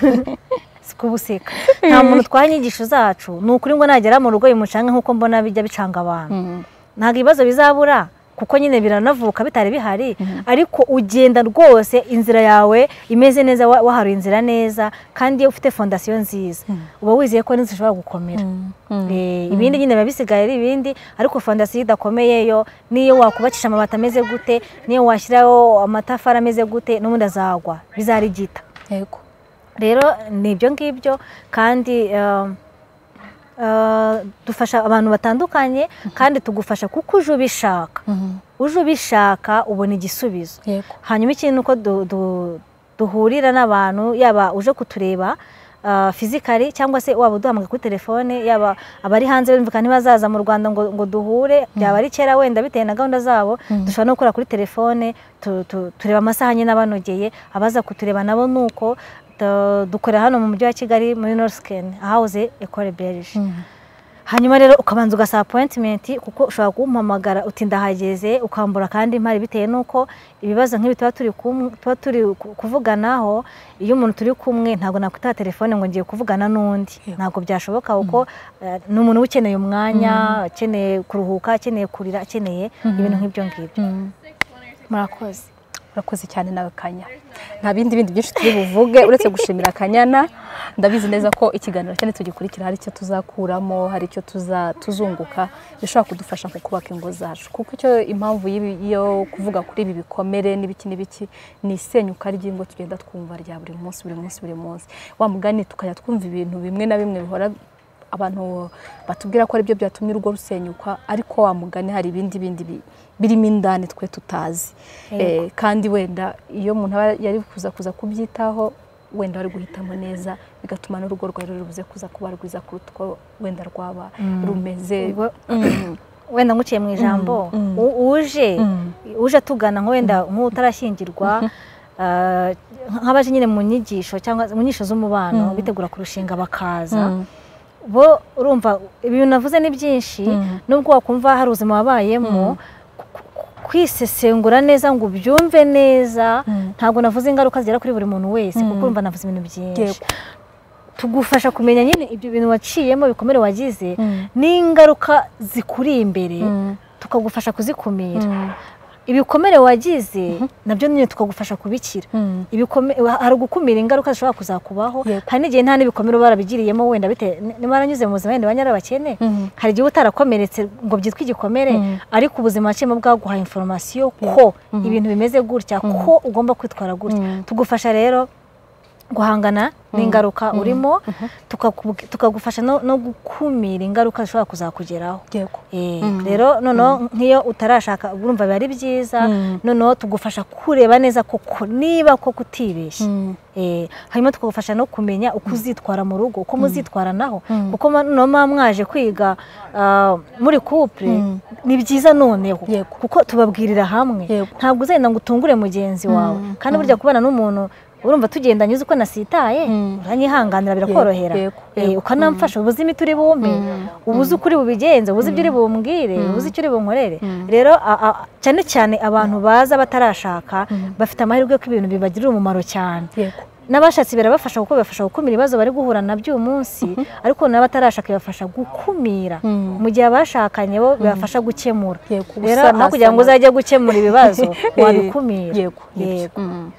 kubuseka nta muntu twaha inyigisho zacu ni ukuri ngo nagera mu rugo bimucanga nk'uko mbona bijya bicanga abantu ntabwo ibibazo bizabura kuko nyine biranavuka bitari bihari ariko ugenda rwose inzira yawe imeze neza waharuye inzira neza kandi iyo ufite fondasiyo nziza uba wizeye ko n'inzu ishobora gukomera ibindi nyine biba bisigaye ari ibindi ariko fondasiyo idakomeye yo niyo wakubakisha amabati ameze gute niyo washyiraho amatafari ameze gute n'ubundi azagwa bizarigita rero ni ibyo ngibyo kandi dufasha abantu batandukanye kandi tugufasha kuko uje ubishaka uje ubishaka ubona igisubizo hanyuma ikindi ni uko duhurira n'abantu yaba uje kutureba fizikari cyangwa se waba uduhamagaye kuri telefone yaba abari hanze bumvikana ntibazaza mu rwanda ngo duhure byaba ari kera wenda bitewe na gahunda zabo dushobora no gukora kuri telefone tureba amasaha nyine abanogeye abaza kutureba nabo ni uko dukorera hano mu mujyi wa kigali muri norusikeni ahawuze ekore berije hanyuma rero ukabanza ugasaba apoyitimenti kuko ushobora kumpamagara uti ndahageze ukambura kandi impari bitewe n'uko ibibazo nk'ibi tuba turi kuvuganaho iyo umuntu turi kumwe ntabwo nakwitaba telefone ngo ngiye kuvugana n'undi ntabwo byashoboka kuko ni umuntu uba ukeneye umwanya akeneye kuruhuka akeneye kurira akeneye ibintu nk'ibyo ngibyo murakoze urakoze cyane nawe kanya nta bindi bindi byinshi turi buvuge uretse gushimira kanyana ndabizi neza ko ikiganiro cyane tugikurikira hari icyo tuzakuramo hari icyo tuzunguka bishobora kudufasha mu kubaka ingo zacu kuko icyo impamvu y'ibi- yo kuvuga kuri ibi bikomere n'ibiki n'ibiki ni isenyuka ry'ingo tugenda twumva rya buri munsi buri munsi buri munsi wa mugani tukajya twumva ibintu bimwe na bimwe bihora abantu batubwira ko aribyo byatumye urugo rusenyuka ariko wa mugani hari ibindi bindi bi- birimo indani twe tutazi Eh, kandi wenda iyo umuntu aba yari kuza kuza kubyitaho wenda wari guhitamo neza bigatuma n'urugo rwawe rubuze kuza kuba rwiza kuruta uko wenda rwaba rumeze Ubwo- wenda nguciye mu ijambo Mm, mm. u- uje Mm. uje atugana nko wenda nk'utarashyingirwa ah, nk'abaje nyine mu nyigisho cyangwa mu nyigisho z'umubano bitegura kurushinga bakaza Mm. bo urumva ibintu navuze ni byinshi Mm. nubwo wakumva hari ubuzima wabayemo ku- ku- kwisesengura neza ngo ubyumve neza Mm. ntabwo navuze ingaruka zigera kuri buri muntu wese kuko Mm. urumva navuze ibintu byinshi Yego. tugufasha kumenya nyine ibyo bintu waciyemo ibikomere wagize Mm. n'ingaruka zikuri imbere Mm. tukagufasha kuzikumira Mm. ibikomere wagize nabyo nyine tukagufasha kubikira Mm. Ibikome- hari ugukumira ingaruka zishobora kuzakubaho Yego. hari n'igihe nta n'ibikomere uba warabigiriyemo wenda bite niba waranyuze mu buzima wenda banyarabakene Mhm. hari igihe uba utarakomeretse ngo byitwe igikomere Mhm. ariko ubuzima waciyemo bwaguhaye inforomasiyo ko ibintu bimeze gutya ko ugomba kwitwara gutya Mhm. tugufasha rero guhangana n'ingaruka urimo tukakubu- tukagufasha no no gukumira ingaruka zishobora kuzakugeraho Yego. Eh, Mm. rero noneho nk'iyo utarashaka urumva biba ari byiza Mm. noneho tugufasha kureba neza koko niba koko utibeshye Mm. Eh, hanyuma tukagufasha no kumenya uko uzitwara mu rugo uko muzitwaranaho Mm. kuko ma- noneho muba mwaje kwiga ah, muri couple Mm. ni byiza noneho Yego. kuko tubabwirira hamwe Yego. ntabwo uzagenda ngo utungure mugenzi wawe Mm. kandi burya kubana n'umuntu urumva tugendanye uzi ko nasitaye Mm. uranyihanganira birakorohera yego, Eh, yego. ukanamfasha uba uzi imiti uri bumpe uba uzi uko uri bubigenze uba uzi ibyo uri bumbwire uba uzi icyo uri bunkorere rero a- a- cyane cyane abantu baza batarashaka bafite amahirwe ko ibintu bibagirira umumaro cyane Yego. n'abashatse birabafasha kuko bibafasha gukumira ibibazo bari guhura nabyo uyu munsi ariko n'abatarashaka bibafasha gukumira Mm. mu gihe abashakanye bo bibafasha gukemura Yego, rero gusana- aho kugira ngo uzajye gukemura ibibazo wabikumira Yego. nibyo. Yego. Mm.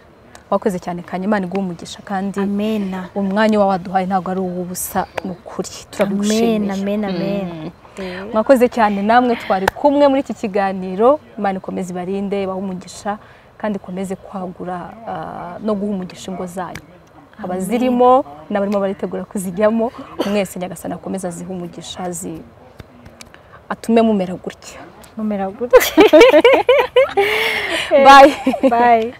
Wakoze cyane kanya Imana iguhe umugisha kandi amena umwanya uba waduhaye ntabwo ari uw'ubusa ni ukuri amena turabigushimiye amena amena mwakoze cyane namwe twari kumwe muri iki kiganiro imana ikomeze ibarinde ibahe umugisha kandi ikomeze kwagura ah, no guha umugisha ingo zanyu abazirimo n'abarimo baritegura kuzijyamo mwese nyagasani akomeze azihe umugisha azi- atume mumera gutya numera gutya bayi bayi